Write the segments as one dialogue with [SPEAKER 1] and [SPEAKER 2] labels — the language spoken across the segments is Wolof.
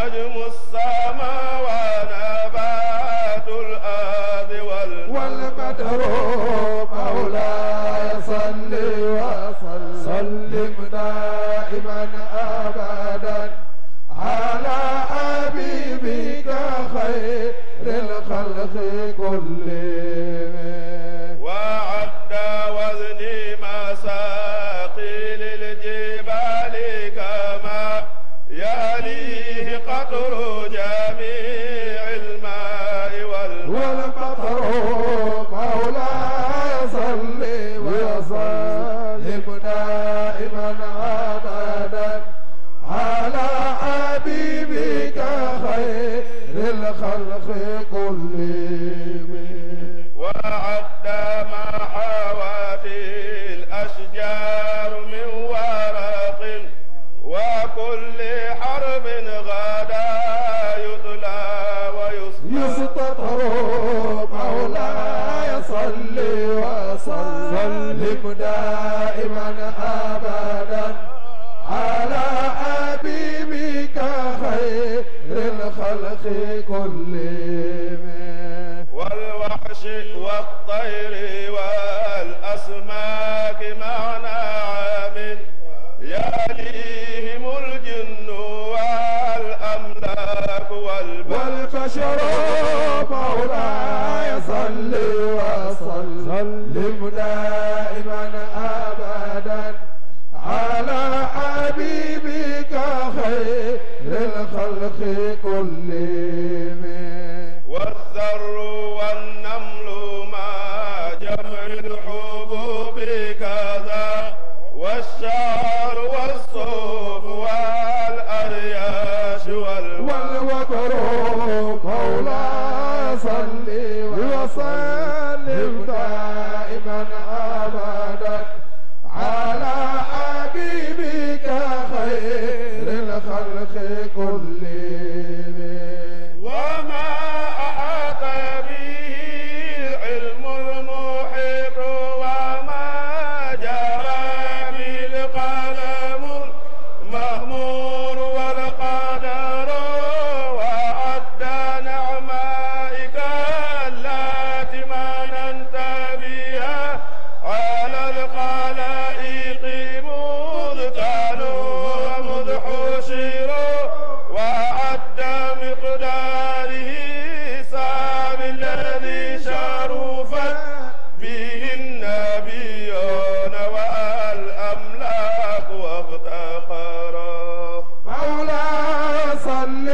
[SPEAKER 1] نجم السماء ونبات الأرض
[SPEAKER 2] والمدر مولاي صل وسلم دائما ابدا على حبيبك خير الخلق كلهم
[SPEAKER 1] وعد وزني مساقي للجبال كما يليه قطر جميع الماء والماء
[SPEAKER 2] والمطر مولاي صل وسلم دائما ابدا على حبيبك خير الخلق كلهم
[SPEAKER 1] وعد ما حوت الأشجار من ورق وكل حرب غدا يطلى ويصبح
[SPEAKER 2] يستطر مولاي صل وسلم دائما ابدا على حبيبك خير الخلق كلهم
[SPEAKER 1] والوحش والطير والأسماك مع نعم يليهم الجن والأملاك والبشر
[SPEAKER 2] والبشر مولاي صل وسلم دائما ابدا على حبيبك خير الخلق كلهم
[SPEAKER 1] والذر والنمل مع جمع الحبوب كذا والشعر والصوف والأرياش والورد
[SPEAKER 2] والوبر مولاي صل وسلم دائما ابدا على حبيبك خير الخلق كلهم
[SPEAKER 1] وما أحاط به العلم المحيط وما جرى به القلم المأمور والقدر وعد نعمائك التي مننت بها على الخلائق مذ كانوا ومذ حشروا وعد مقداره سام الذي شرفت به النبيون والأملاك وافتقرا
[SPEAKER 2] مولاي صل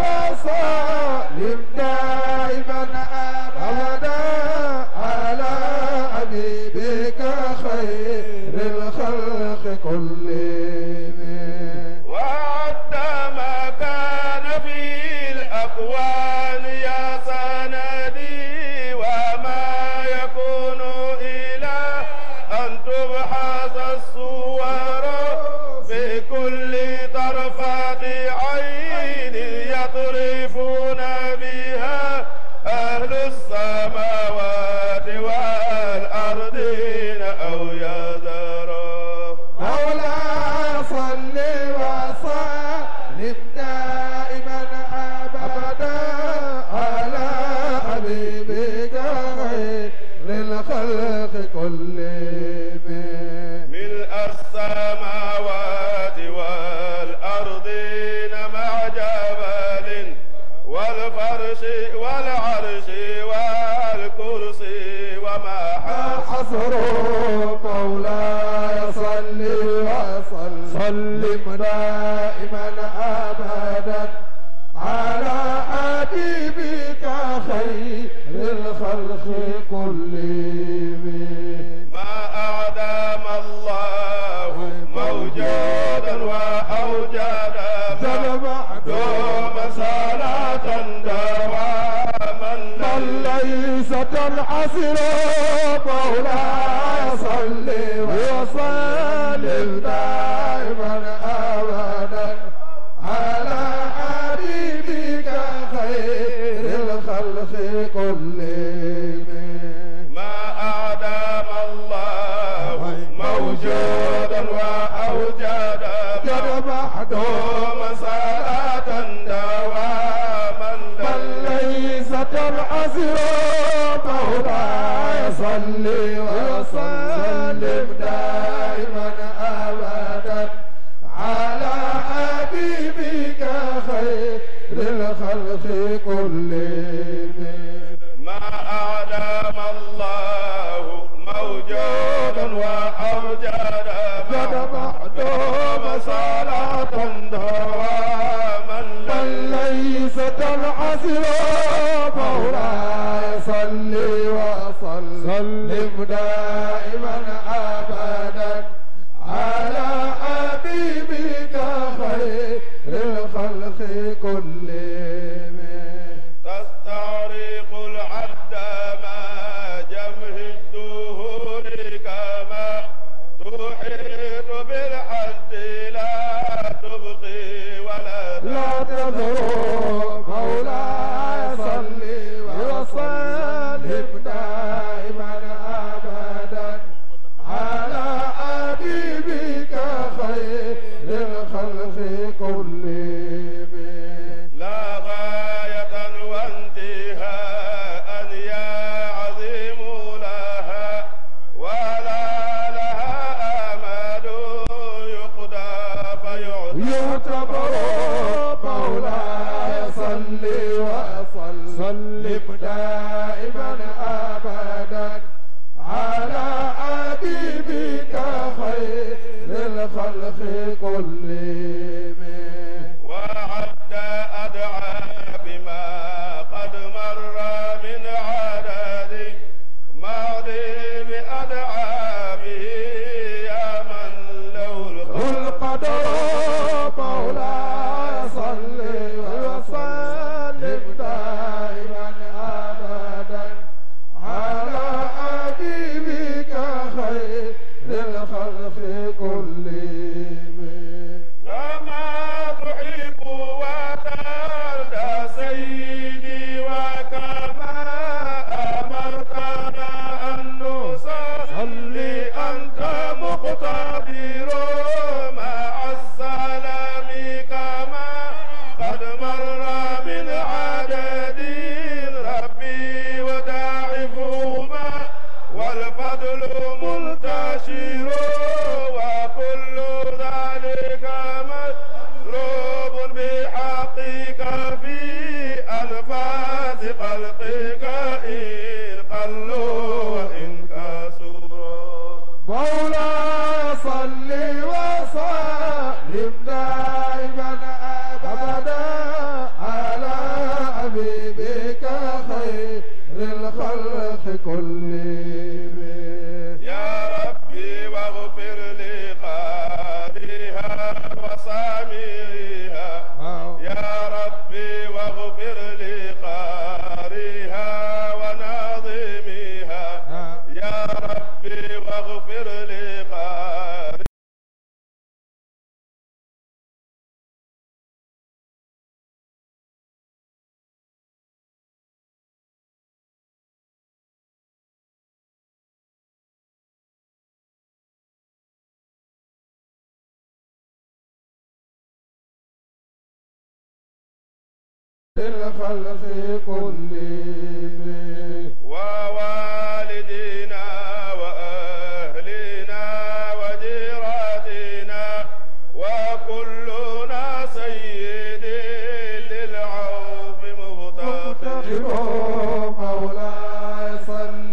[SPEAKER 2] وسلم دائما ابدا على حبيبك خير الخلق كلهم
[SPEAKER 1] وعد ما كان في الأكوان يا سندي وما يكون إلى أن تبحث الصور في كل طرفات عين يطرفون بها أهل السماوات والأرضين أو يذروا
[SPEAKER 2] مولاي صل وسلم دائما ابدا على حبيبك خير الخلق كلهم
[SPEAKER 1] ملء السماوات والأرضين مع جبل والفرش والعرش والكرسي وما حصل
[SPEAKER 2] حصر مولاي صل وسلم دائما ابدا على حبيبك خير الخلق كلهم
[SPEAKER 1] ما أعدم الله موجودا وأوجد
[SPEAKER 2] ذا
[SPEAKER 1] دوم
[SPEAKER 2] المعدوم
[SPEAKER 1] صلاة دوام
[SPEAKER 2] للخلق كلهم
[SPEAKER 1] ما أعدم الله موجودا وأوجد
[SPEAKER 2] جد معدوم صلاة
[SPEAKER 1] دواما
[SPEAKER 2] من ليس العسر مولاي صل وسلم دائما ابدا على حبيبك خير الخلق كلهم
[SPEAKER 1] تستغرق العبد ما جمه الدهور كما تحيط بالحد لا تبقي ولا
[SPEAKER 2] لا تضر مولاي صل وسلم دائما ابدا على حبيبك خير الخلق كلهم
[SPEAKER 1] لا غاية وانتهاء يا عظيم لها ولا لها آمال يقضى فيعطى
[SPEAKER 2] يعتبر مولاي صل وسلم دائما ابدا على حبيبك خير الخلق كلهم
[SPEAKER 1] وعد أدعى بما قد مر من عدد ماضي بأدعى به يا من له الخلق
[SPEAKER 2] القدر مولاي صل وسلم دائما ابدا على حبيبك خير الخلق كلهم
[SPEAKER 1] كما تحب وترضى سيدي وكما أمرتنا أن نصلي أنت مقتدر مع السلام كما قد مر من عدد ربي وداعفهما والفضل منتشر وكل ذلك مطلوب بحقك في أنفاس خلقك إن قلوا وإن كسروا
[SPEAKER 2] مولاي صل وسلم دائما ابدا على حبيبك خير الخلق كلهم
[SPEAKER 1] يا ربي واغفر لقارئها وسامعها يا ربي واغفر لقارئها وناظمها يا ربي واغفر لقارئها
[SPEAKER 2] الخلق كلهم
[SPEAKER 1] ووالدينا وأهلنا وجيراتنا وكلنا سيد للعوف
[SPEAKER 2] مفتقر
[SPEAKER 1] مفتقر
[SPEAKER 2] مولاي صل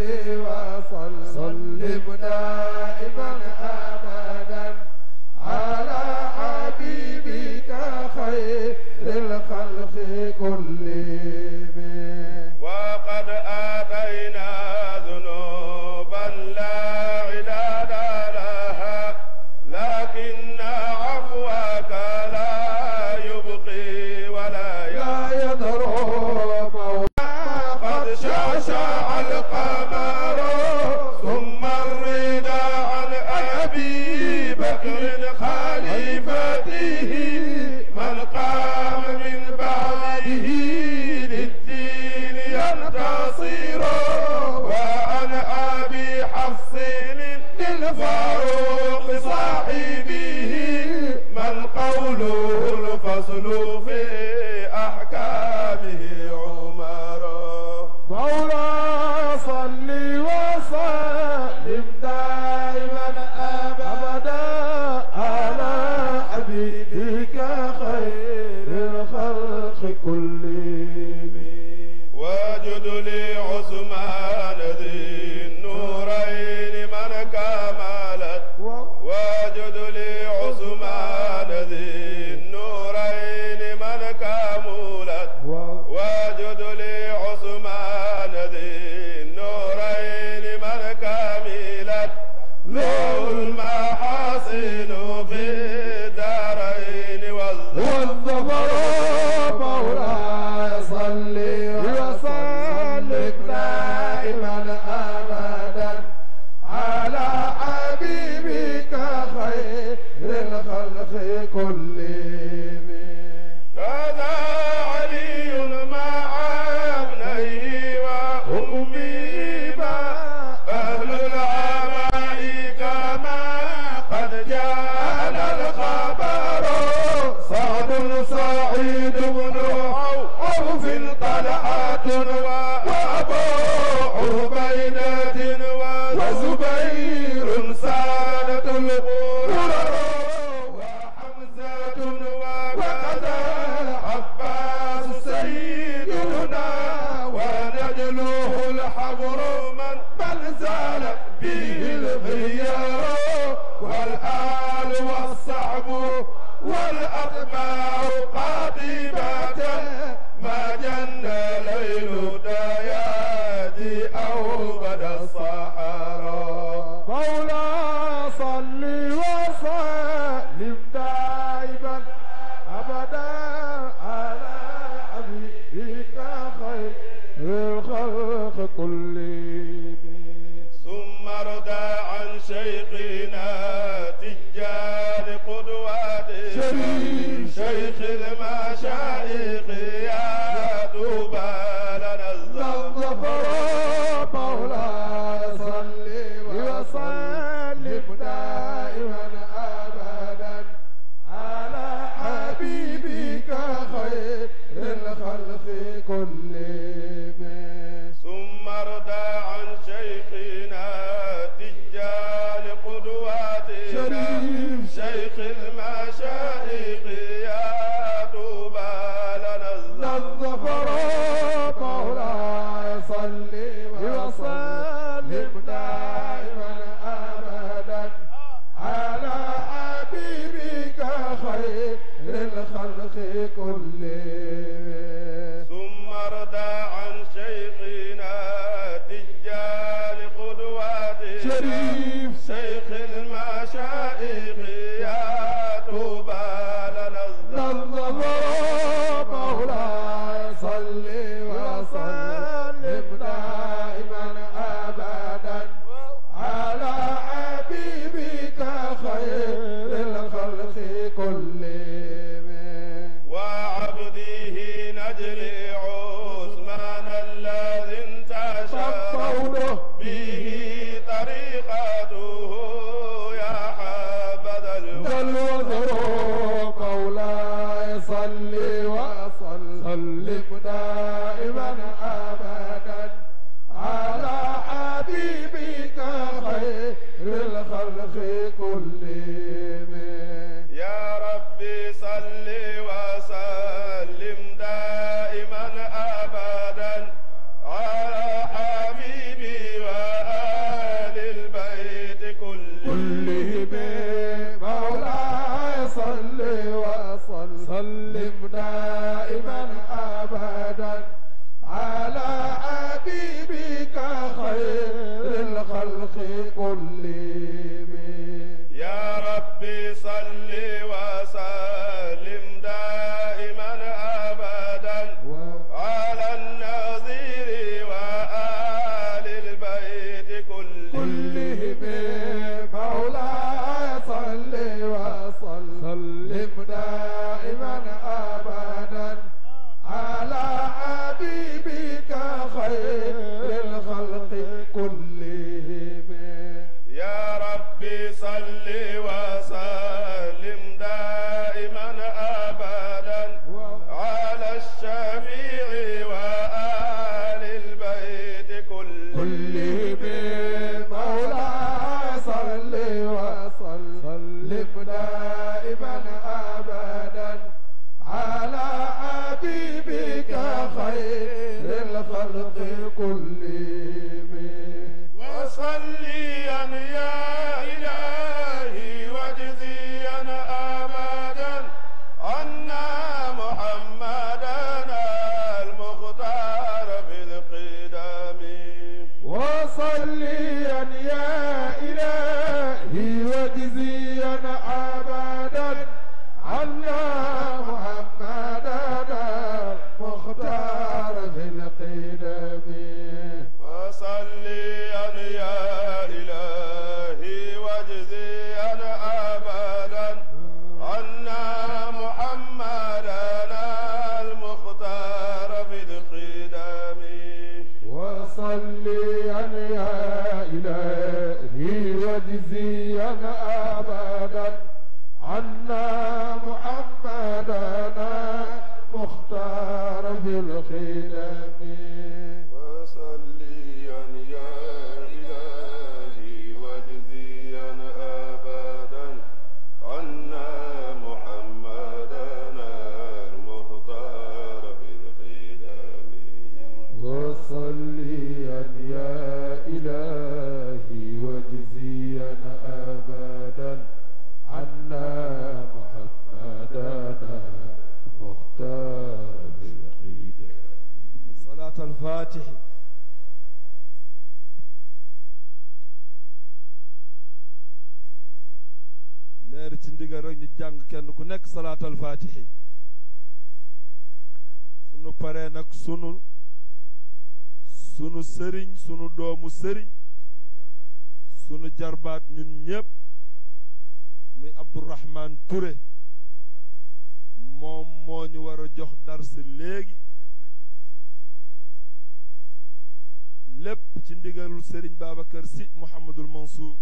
[SPEAKER 2] وسلم دائما ابدا على حبيبك خير الخلق كلهم
[SPEAKER 1] وقد آتينا ذنوبا لا عداد لها لكن عفوك لا يبقي ولا
[SPEAKER 2] لا
[SPEAKER 1] يعفو
[SPEAKER 2] يضر مولاي
[SPEAKER 1] قد شاشع القمر ثم الرضا عن أبي بكر خليفته من قام من بعده
[SPEAKER 2] الخلق كلهم
[SPEAKER 1] واجد لي عثمان ذي النورين من كملت واجد لي عثمان ذي النورين من كملت واجد لي عثمان ذي النورين من كملت له المحاسن في الدارين والظفر
[SPEAKER 2] والظفر مولاي صل وسلم دائما ابدا على حبيبك خير الخلق كلهم
[SPEAKER 1] هذا علي مع ابنيه وأمي أهل العماء كما قد جاءنا الخبر سعد سعيد بن عوف طلحة وأبو عبيدة وزبير سادة الغرر وحمزة وكذا عباس سيدنا ونجله الحبر من من زال به الخيار والآل والصعب والأتباع قاطبة ما جن ليل ديادي أو غدا الصحراء
[SPEAKER 2] مولا صل وسلم دائما ابدا على حبيبك خير الخلق كلهم
[SPEAKER 1] ثم ارضى عن شيخنا تجار قدوات
[SPEAKER 2] شريف.
[SPEAKER 1] شيخ المشايخ يا طوبى لنا الظفر
[SPEAKER 2] الظفر مولاي صل وسلم دائما ابدا على حبيبك خير الخلق كلهم
[SPEAKER 1] ثم ارضى عن شيخنا تجار قدواتنا
[SPEAKER 2] شريف.
[SPEAKER 1] شيخ المشايخ يا طوبى لنا
[SPEAKER 2] الظفر مولاي صل وسلم دائما ابدا على حبيبك خير الخلق كلهم
[SPEAKER 1] ثم ارضى عن شيخنا تجار قدواتنا
[SPEAKER 2] شريف.
[SPEAKER 1] شيخ المشايخ يا طوبى لنا
[SPEAKER 2] الظفر مولاي صل وسلم دائما ابدا على حبيبك خير الخلق كلهم
[SPEAKER 1] وعبده نجل عثمان الذي انتشر
[SPEAKER 2] قوله
[SPEAKER 1] به طريقته يا حبذا
[SPEAKER 2] بل وذروا مولاي صل وسلم دائما ابدا على حبيبك خير الخلق كلهم
[SPEAKER 1] يا ربي صل وسلم دائما ابدا على حبيبي وآل البيت كلهم
[SPEAKER 2] كلهم مولاي صل وسلم دائما ابدا على حبيبك خير الخلق كلهم
[SPEAKER 1] يا ربي صل وسلم دائما ابدا على النظير وآل البيت كلهم
[SPEAKER 2] كلهم مولاي صل وسلم دائما ابدا على حبيبك خير الخلق كلهم
[SPEAKER 1] يا ربي صل وسلم دائما ابدا على الشفيع وآل البيت كلهم
[SPEAKER 2] كلهم مولاي صل وسلم دائما ابدا على حبيبك في الخدم
[SPEAKER 1] وصليا يا إلهي واجزيا أبدا عنا محمدنا المختار في القدم
[SPEAKER 2] وصليا يا إلهي واجزيا أبدا عنا محمدنا مختار بالخدم
[SPEAKER 3] صلاة الفاتح leer ci ndigal rek ñu jàng kenn ku nekk salaatal faatixi sunu paree nag sunu sunu sëriñ sunu doomu sëriñ sunu jarbaat ñun ñépp muy Abdourahman Touré moom moo ñu war a jox dars léegi lépp ci ndigalul sëriñ Babacar Sy Mouhamadul Mansour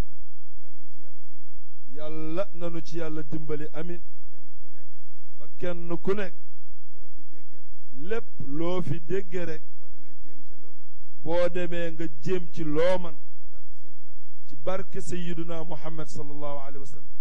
[SPEAKER 3] yàlla nanu ci yàlla dimbali amin ba kenn ku nekk lépp loo fi dégge rek boo demee nga jéem ci loo man ci barke sayyiduna muhammad sallallahu alayhi wa sallam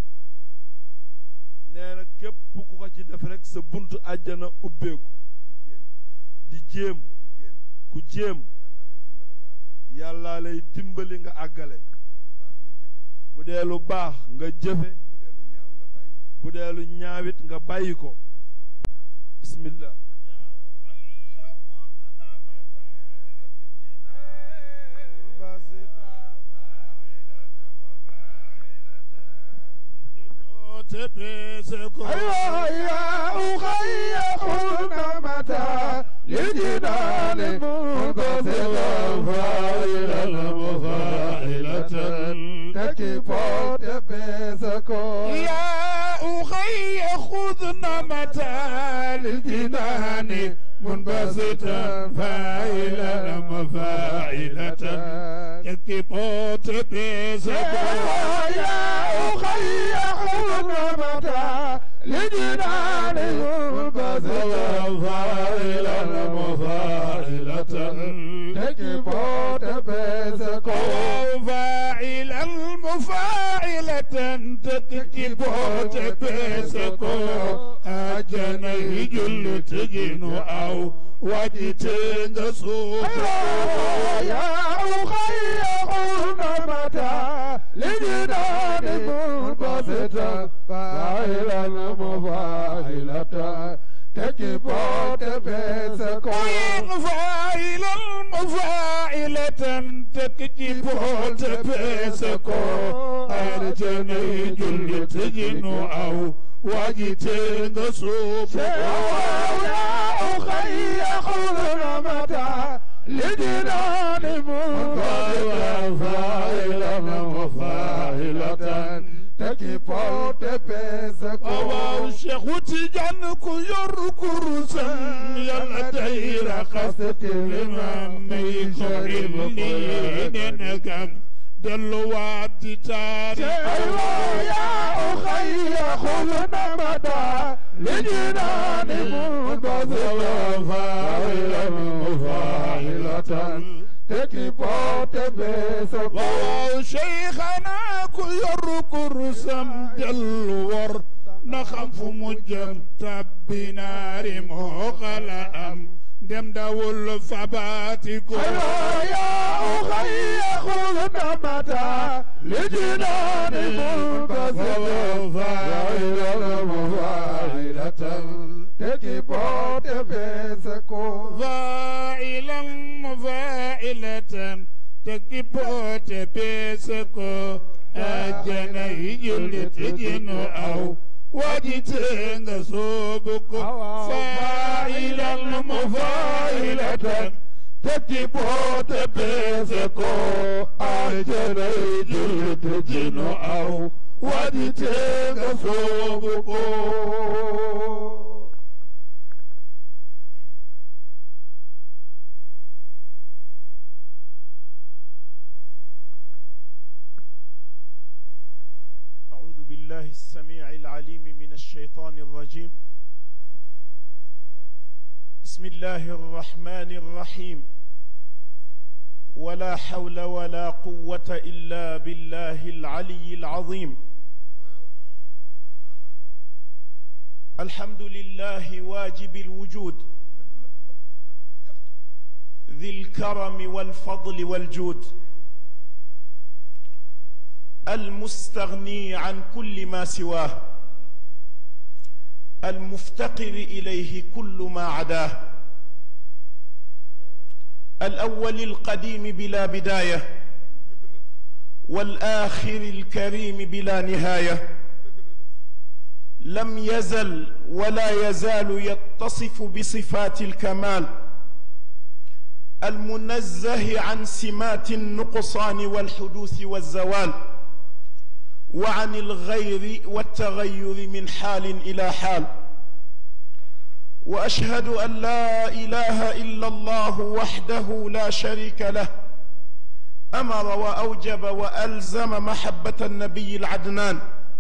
[SPEAKER 3] nee na képp ku ko ci def rek sa buntu àjjana ubbeeku di jéem ku jéem yàlla lay dimbali nga àggale bu dee lu baax nga jëfe bu dee lu ñaawit nga bàyyi ko bismillah
[SPEAKER 2] أيوة يا أخي قلنا متى للجنان منبسطة فاعلا مفاعلة تكيف تبسكو
[SPEAKER 4] يا أخي خذنا متى للجنان منبسطا فاعلا مفاعلة يكتب تبسكو
[SPEAKER 2] يا أخي قلنا متى للجنان منبسطة فاعلا مفاعلة تكيف تبسكو
[SPEAKER 4] فاعلا مفاعلة تكتب تبسكو أجنه جل تجن أو وجتنغ سوق
[SPEAKER 2] يا أخي قلنا متى لجنان منبسطة فاعلا مفاعلة تكيف تبسكو
[SPEAKER 4] فاعلا مفاعلة تكتب تبسكو أرجنه جل تجن أو وجتنغ سوق
[SPEAKER 2] يا أخي قلنا متى لجنان منبسطة فاعلا مفاعلة تكيف تبسكو
[SPEAKER 4] waaw Cheikh Tidiane ku yor kurusam yàlla tey raxas limam may ko illi nene kam delluwaat di taari
[SPEAKER 2] أيوة يا أخي خذنا مدى لجنان منبسطة فاعلا مفاعلة تكيف تبسكو
[SPEAKER 4] waaw Cheikhana ku yor kurusam delluwar na xam fu mu jëm tabbi naari moo xala am dem dawul fabaati ko
[SPEAKER 2] أيوة يا أخي خذنا مدى لجنان منبسطة فاعلا مفاعلة تكيف تبسكو
[SPEAKER 4] فاعلا مفاعلة تكبوت بيسكو أجنا يجل تجن أو وجتنغ سوبكو فاعلا مفاعلة تكبوت بيسكو أجنا يجل تجن أو وجتنغ سوبكو
[SPEAKER 5] أعوذ بالله السميع العليم من الشيطان الرجيم بسم الله الرحمن الرحيم ولا حول ولا قوة إلا بالله العلي العظيم الحمد لله واجب الوجود ذي الكرم والفضل والجود المستغني عن كل ما سواه المفتقر اليه كل ما عداه الاول القديم بلا بدايه والاخر الكريم بلا نهايه لم يزل ولا يزال يتصف بصفات الكمال المنزه عن سمات النقصان والحدوث والزوال وعن الغير والتغير من حال الى حال واشهد ان لا اله الا الله وحده لا شريك له امر واوجب والزم محبه النبي العدنان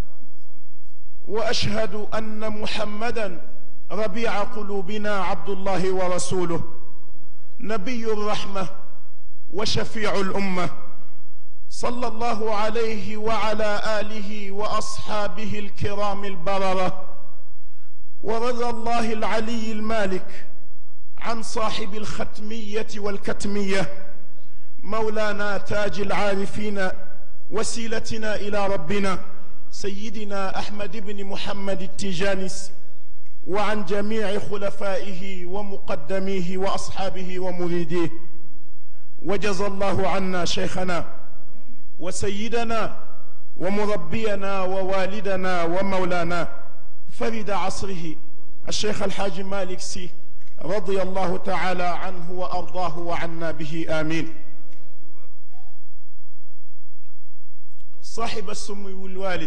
[SPEAKER 5] واشهد ان محمدا ربيع قلوبنا عبد الله ورسوله نبي الرحمه وشفيع الامه صلى الله عليه وعلى اله واصحابه الكرام البرره ورضى الله العلي المالك عن صاحب الختميه والكتميه مولانا تاج العارفين وسيلتنا الى ربنا سيدنا احمد بن محمد التجانس وعن جميع خلفائه ومقدميه واصحابه ومريديه وجزى الله عنا شيخنا وسيدنا ومربينا ووالدنا ومولانا فرد عصره الشيخ الحاج مالك سي رضي الله تعالى عنه وارضاه وعنا به امين صاحب السمو الوالد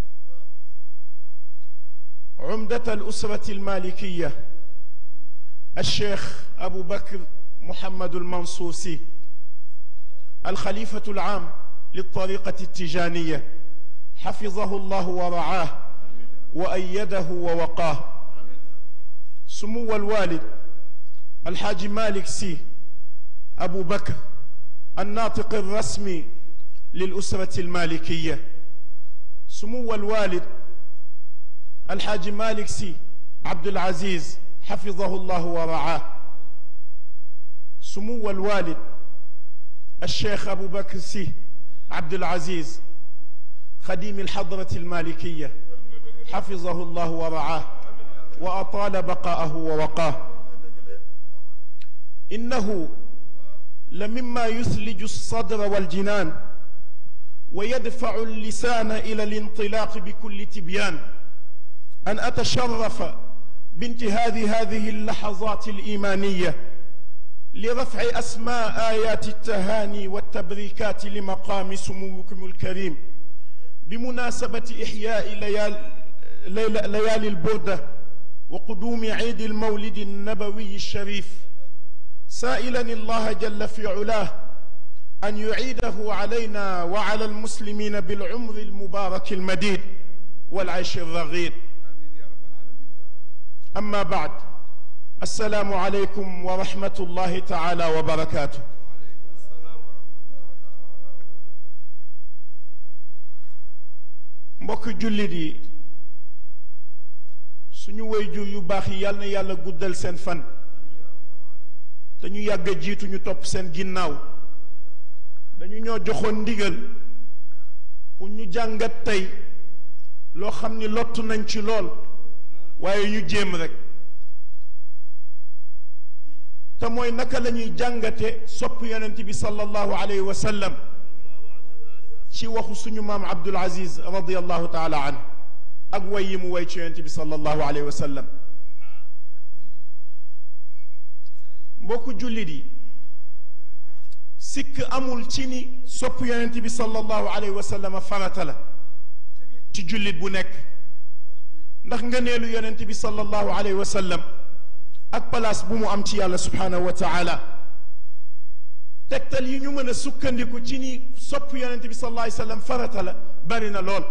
[SPEAKER 5] عمدة الأسرة المالكية الشيخ أبو بكر محمد المنصوصي الخليفة العام للطريقة التجانية حفظه الله ورعاه وأيده ووقاه سمو الوالد الحاج مالك سي أبو بكر الناطق الرسمي للأسرة المالكية سمو الوالد الحاج مالك سي عبد العزيز حفظه الله ورعاه سمو الوالد الشيخ أبو بكر سي عبد العزيز خديم الحضرة المالكية حفظه الله ورعاه وأطال بقاءه ووقاه إنه لمما يثلج الصدر والجنان ويدفع اللسان إلى الانطلاق بكل تبيان أن أتشرف بانتهاز هذه اللحظات الإيمانية لرفع أسماء آيات التهاني والتبريكات لمقام سموكم الكريم بمناسبة إحياء ليال ليل ليالي البردة وقدوم عيد المولد النبوي الشريف سائلا الله جل في علاه أن يعيده علينا وعلى المسلمين بالعمر المبارك المديد والعيش الرغيد أما بعد السلام عليكم ورحمة الله تعالى وبركاته mbokk jullit yi suñu waajur yu baax yi yal na yàlla guddal seen fan te ñu yàgg a jiitu ñu topp seen ginnaaw dañu ñoo joxoon ndigal pour ñu jàngat tey loo xam ni lottu nañ ci lool waaye ñu jéem rek te mooy naka la ñuy jàngate sopp yonent bi sallallahu alayhi wa sallam ci waxu suñu maam Abdul Aziz radiyallahu taala an ak way yi mu way ci yonent bi sallallahu alayhi wa sallam mbokku jullit yi sikk amul ci ni sopp yonent bi sallallahu alayhi wa sallam farata la ci jullit bu nekk ndax ngëneelu yonent bi sallallahu alayhi wa sallam ak place bu mu am ci yàlla subhanahu wa taala tegtal yi ñu mën a sukkandiku ci ni sopp yonent bi sallallahu alayhi wa sallam farata la bari na lool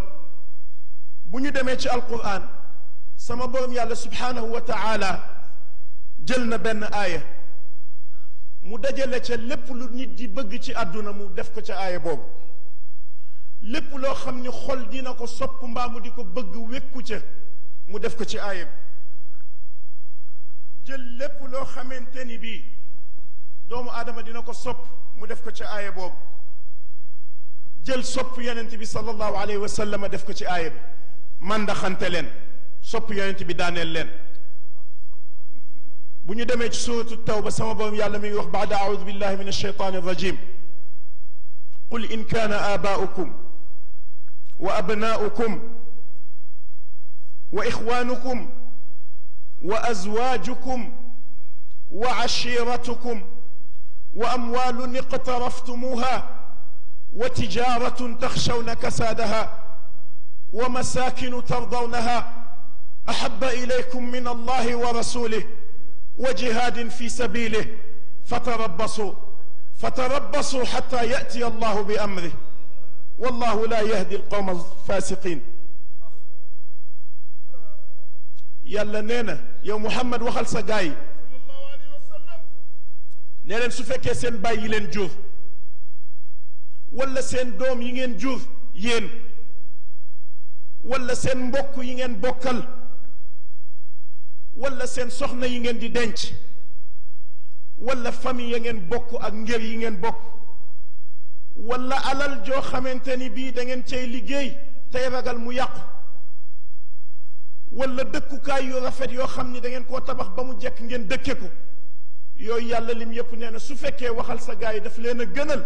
[SPEAKER 5] bu ñu demee ci alquran sama borom yàlla subhanahu wa taala jël na benn aaya mu dajale ca lépp lu nit di bëgg ci àdduna mu def ko ca aaya boobu lépp loo xam ni xol dina ko sopp mbaa mu di ko bëgg wékku ca mu def ko ci aaya bi jël lépp loo xamante ni bii doomu aadama dina ko sopp mu def ko ci aaya boobu jël sopp yonent bi sallallahu alayhi wa sallam def ko ci aaya bi mandaxante leen sopp yonent bi daaneel leen bu ñu demee ci suratu tawba sama borom yàlla mi ngi wax baada audu billahi min alsheytan alrajim qul in kaana aabaa'ukum wa abnaa'ukum wa ixwaanukum wa azwaajukum wa cashiiratukum wa amwaalun iqtaraftumuuha wa tijaaratun taxshawna kasaadaha wa masaakinu tardawnaha axabba ilaykum min allahi wa rasulih وجهاد في سبيله فتربصوا فتربصوا حتى ياتي الله بامره والله لا يهدي القوم الفاسقين yàlla nee na yow Muhammad waxal sa gaay yi nee leen su fekkee seen baay yi leen jur wala seen doom yi ngeen jur yéen wala seen mbokk yi ngeen bokkal wala seen soxna yi ngeen di denc wala famille ya ngeen bokk ak ngër yi ngeen bokk wala alal joo xamante ni bii da ngeen cay liggéey tey ragal mu yàqu wala dëkkukaay yu rafet yoo xam ni da ngeen koo tabax ba mu jekk ngeen dëkke ko yooyu yàlla lim yépp nee na su fekkee waxal sa gaay yi daf leen a gënal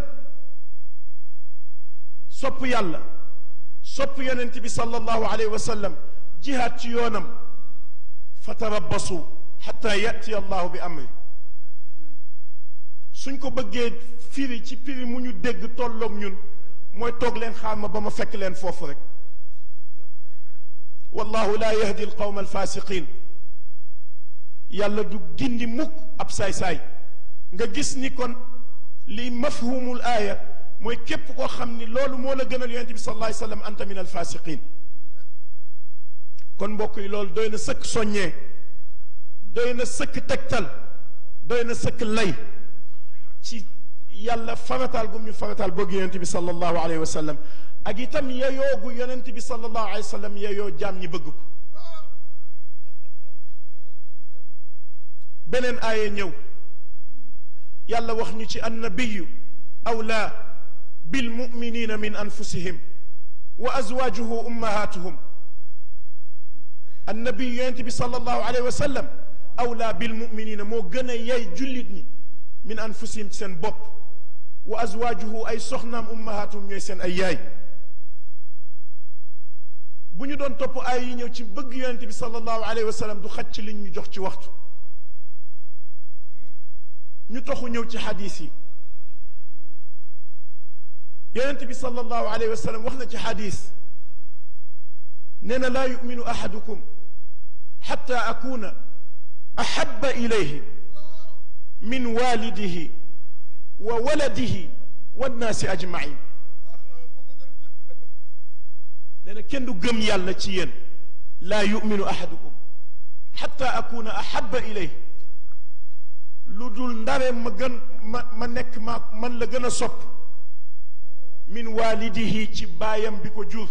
[SPEAKER 5] sopp yàlla sopp yonent bi sallallahu alayhi wa sallam jihaad ci yoonam fatarabbasu xatta yati allahu bi amri suñ ko bëggee firi ci firi mu ñu dégg tolloog ñun mooy toog leen xaar ma ba ma fekk leen foofu rek wallahu laa yahdi alqawma alfasiqin yàlla du gindi mukk ab saay-saay nga gis ni kon li mafhumul aaya mooy képp koo xam ni loolu moo la gënal yonente bi sallallahu alayhi wa sallam anta min alfasiqin kon mbokk yi loolu doy na sëkk soññee doy na sëkk tegtal doy na sëkk lay ci yàlla farataal gum ñu farataal bëgg yonent bi sallallahu alayhi wa sallam ak itam yeyoogu yonent bi sallallahu alayhi wa sallam yeyoo jaam ñi bëgg ko beneen aaya ñëw yàlla wax ñu ci annabiyu awlaa bilmuminina min anfusihim wa azwaajuhu ummahatuhum annabi yonent bi sallallahu alayhi wa sallam awlaa bilmuminina moo gën a yey jullit ñi min anfusihim ci seen bopp wa azwaajuhu ay soxnaam ummahatuhum ñooy seen ay yaay bu ñu doon topp ay yi ñëw ci bëgg yonent bi sallallahu alayhi wa sallam du xaj ci liñ ñu jox ci waxtu ñu toxu ñëw ci xadis yi yonent bi sallallahu alayhi wa sallam wax na ci xadis nee na laa yuminu ahadukum xatta akuna ahaba ilayhi min walidihi wa waladihi wannaasi ajmain nee na kenn du gëm yàlla ci yéen laa yuminu ahadukum xatta akuna ahaba ilayhi lu dul ndare ma gën ma ma nekk ma man la gën a sopp min walidihi ci baayam bi ko jur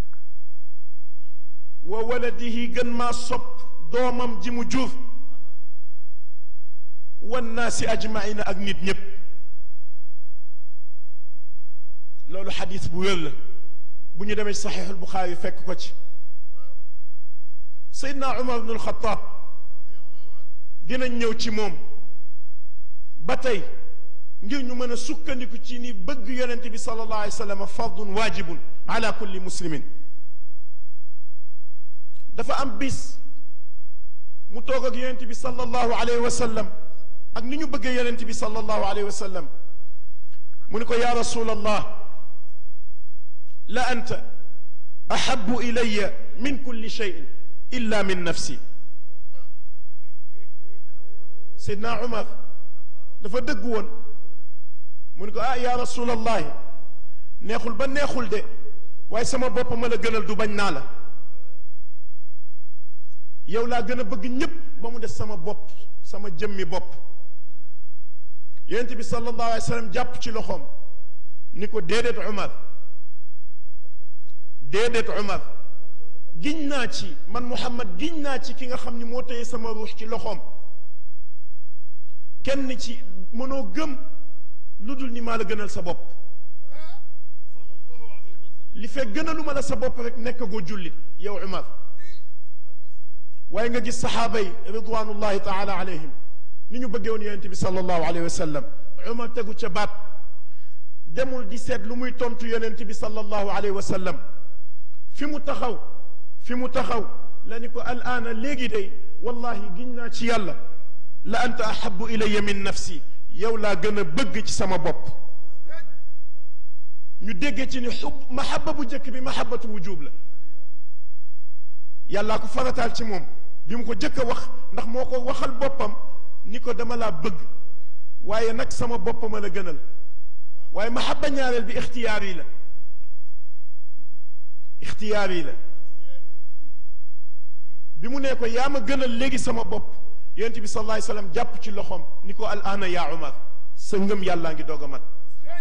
[SPEAKER 5] wa waladihi gën maa sopp doomam ji mu jur wannaasi ajmaina ak nit ñépp loolu xadis bu wér la bu ñu demee ci saxiixul buxaari fekk ko ci seydna umar bnu alxataab dinañ ñëw ci moom ba tey ngir ñu mën a sukkandiku ci ni bëgg yonent bi sallallahu alayhi wa sallam fardun waajibun ala kulli muslimin dafa am bis mu toog ak yonent bi sallallahu alayhi wa sallam ak ni ñu bëggee yonent bi sallallahu alayhi wa sallam mu ni ko yaa rasulallah la anta ahabu ilaya min kulli cheyin illa min nafsi seydna umar dafa dëgg woon mu ni ko ah yaa rasulallahi neexul ba neexul de waaye sama bopp ma la gënal du bañ naa la yow laa gën a bëgg ñépp ba mu des sama bopp sama jëmmi bopp yonent bi sallallahu alayhi wa sallam jàpp ci loxoom ni ko déedéet Umar déedéet Umar giñ naa ci man Muhammad giñ naa ci ki nga xam ni moo téye sama ruux ci loxoom kenn ci mënoo gëm lu dul ni maa la gënal sa bopp li fekk gënaluma la sa bopp rek nekk goo jullit yow Umar waaye nga gis saxaaba yi ridwanullahi taala alayhim ni ñu bëggee woon yonent bi sallallahu alayhi wa sallam Umar tegu ca baat demul di seet lu muy tontu yonent bi sallallahu alayhi wa sallam fi mu taxaw fi mu taxaw la ni ko al aana léegi day wallahi giñ naa ci yàlla la anta ahabu ilayya min nafsi yow laa gën a bëgg ci sama bopp ñu déggee ci ni xub mahaba bu njëkk bi mahabatu wujub la yàllaa ko farataal ci moom bi mu ko jëkk a wax ndax moo ko waxal boppam ni ko dama laa bëgg waaye nag sama boppam a la gënal waaye mahaba ñaareel bi ixtiyaar yi la ixtiyaar yi la bi mu nee ko yaa ma gënal léegi sama bopp yonent bi sallallahu alayhi wasallam jàpp ci loxoom ni ko al ana yaa Umar sa ngëm yàllaa ngi doog a mat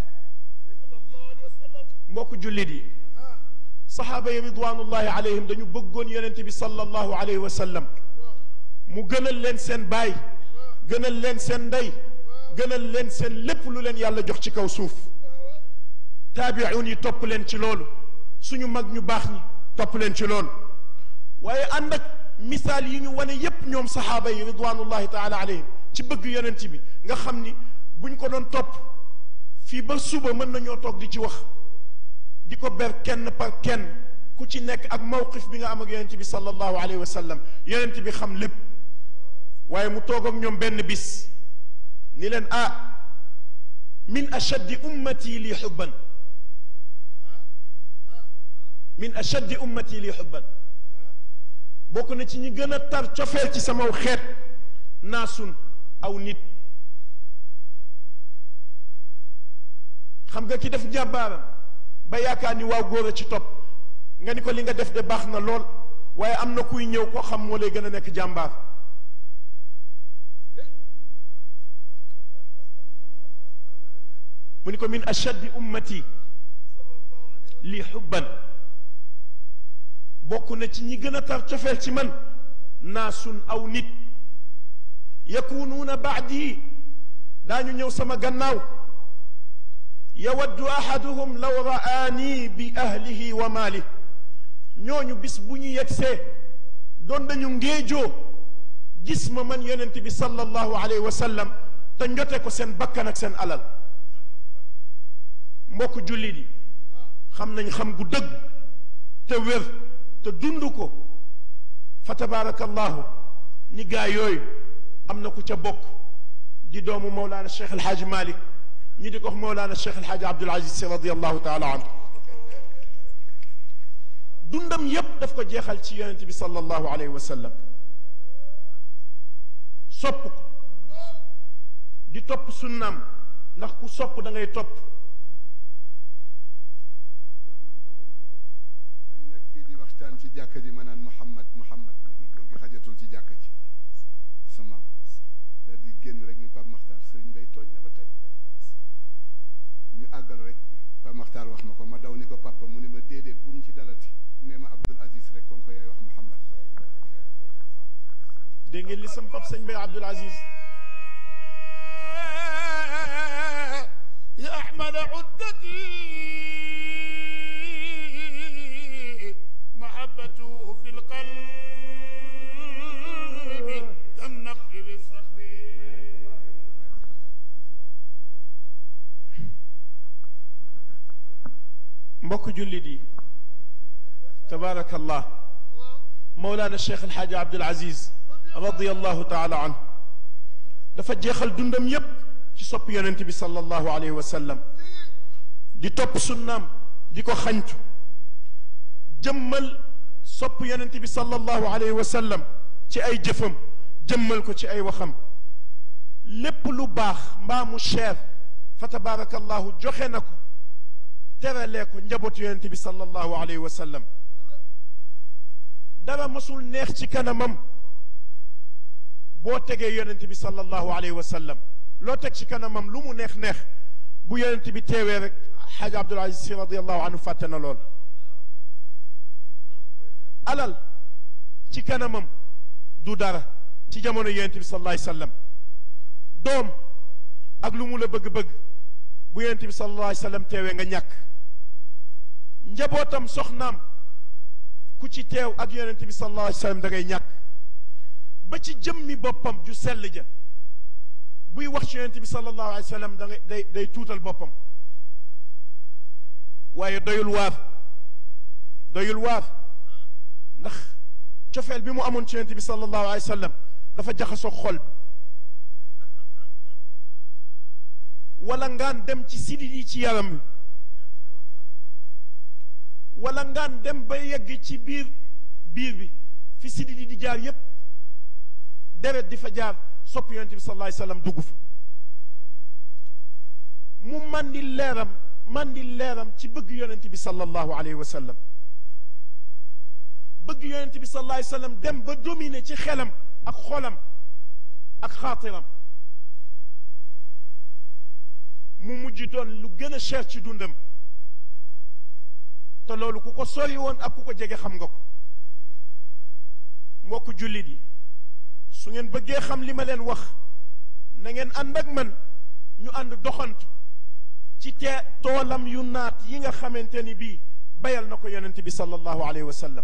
[SPEAKER 5] mbokk jullit yi saxaaba yi ridwanullahi alayhim dañu bëggoon yonent bi sallallahu alayhi wa sallam mu gënal leen seen baay gënal leen seen ndey gënal leen seen lépp lu leen yàlla jox ci kaw suuf taabi'un yi topp leen ci loolu suñu mag ñu baax ñi topp leen ci loolu waaye ànd ak misaal yi ñu wane yépp ñoom saxaaba yi ridwanullahi taala alayhim ci bëgg yonent bi nga xam ni buñ ko doon topp fii ba suba mën nañoo toog di ci wax di ko ber kenn par kenn ku ci nekk ak mawqif bi nga am ak yonent bi sallallahu alayhi wa sallam yonent bi xam lépp waaye mu toog ak ñoom benn bis ni leen ah min ashaddi ummati li xubban min ashaddi ummati li xubban bokk na ci ñi gën a tar cofeel ci samaw xeet naasun aw nit xam nga ki def njàmbaaram ba yaakaar ni waaw góor a ci topp nga ni ko li nga def de baax na lool waaye am na kuy ñëw koo xam moo lay gën a nekk jàmbaar mu ni ko min ashaddi ummati li xubban bokk na ci ñi gën a tar cofeel ci man naasun aw nit yakunuuna baadi daañu ñëw sama gannaaw yawaddu ahaduhum law ra'aani bi ahlihi wa maali ñooñu bis bu ñu yegsee doon nañu ngéejoo gis ma man yonent bi sallallahu alayhi wa sallam te njote ko seen bakkan ak seen alal mbokk jullit yi xam nañ xam gu dëgg te wér te dund ko fa tabaarakallahu ni gaa yooyu am na ku ca bokk di doomu Mawlaana Cheikh El Hadj Malick ñi di ko wax Mawlaana Cheikh El Hadj Abdoul Aziz Sy radiyallahu taala anhu dundam yépp daf ko jeexal ci yonent bi sallallahu alayhi wa sallam sopp ko di topp sunnaam ndax ku sopp da ngay topp
[SPEAKER 2] dañu nekk fii di waxtaan ci jàkka ji ma naan Muhammad Muhammad li ko góor gi xajatul ci jàkka ji sa maam daal di génn rek ni Pape Makhtar sëriñ Bay tooñ na ba tey ñu àggal rek Pape Makhtar wax ma ko ma daw ni ko papa mu ni ma déedéet bu mu ci dalati nee ma Abdoul Aziz rek comme ko yaay wax Muhammad
[SPEAKER 5] dégg ngeen li sam pap sëñ Bay Abdoul Aziz
[SPEAKER 4] يا أحمد عدتي محبته في القلب كالنقل بالصخر
[SPEAKER 5] mbokk jullit yi tabaarakallah Mawlaana Cheikh El Hadj Abdoul Aziz radiyallahu taala anhu dafa jeexal dundam yépp ci sopp yonent bi sallallahu alayhi wa sallam di topp sunnaam di ko xañtu jëmmal sopp yonent bi sallallahu alayhi wa sallam ci ay jëfam jëmmal ko ci ay waxam lépp lu baax mbaa mu cher fa tabaarakallahu joxe na ko teralee ko njabootu yonent bi sallallahu alayhi wa sallam dara masul neex ci kanamam boo tegee yonent bi sallallahu alayhi wa sallam loo teg ci kanamam lu mu neex neex bu yonent bi teewee rek xaaj Abdul Aziz Si radiallahu anhu fàtte na lool alal ci kanamam du dara ci jamono yonent bi sallallahu alayhi wa sallam doom ak lu mu la bëgg-bëgg bu yonent bi sallallahu alayhi wa sallam teewee nga ñàkk njabootam soxnaam ku ci teew ak yonent bi sallallahu alayhi wa sallam da ngay ñàkk ba ci jëmmi boppam ju sell ja buy wax ci yonent bi sallallahu alayhi wa sallam da ngay day day tuutal boppam waaye doyul waar doyul waar ndax cofeel bi mu amoon ci yonent bi sallallahu alayhi wa sallam dafa jaxasoo xol bi wala ngaan dem ci sidit yi ci yaram wi wala ngaan dem ba yegg ci biir biir bi fi sidit yi di jaar yépp deret di fa jaar sopp yonent bi sallallahu alayhi wasallam dugg fa mu mandi leeram mandi leeram ci bëgg yonent bi sallallahu alayhi wasallam bëgg yonent bi sallallahu alayhi wasallam dem ba dominer ci xelam ak xolam ak xaatiram mu mujj doon lu gën a cher ci dundam te loolu ku ko sori woon ak ku ko jege xam nga ko mbokk jullit yi su ngeen bëggee xam li ma leen wax na ngeen ànd ak man ñu ànd doxantu ci te toolam yu naat yi nga xamante ni bii bayal na ko yonent bi sallallahu alayhi wa sallam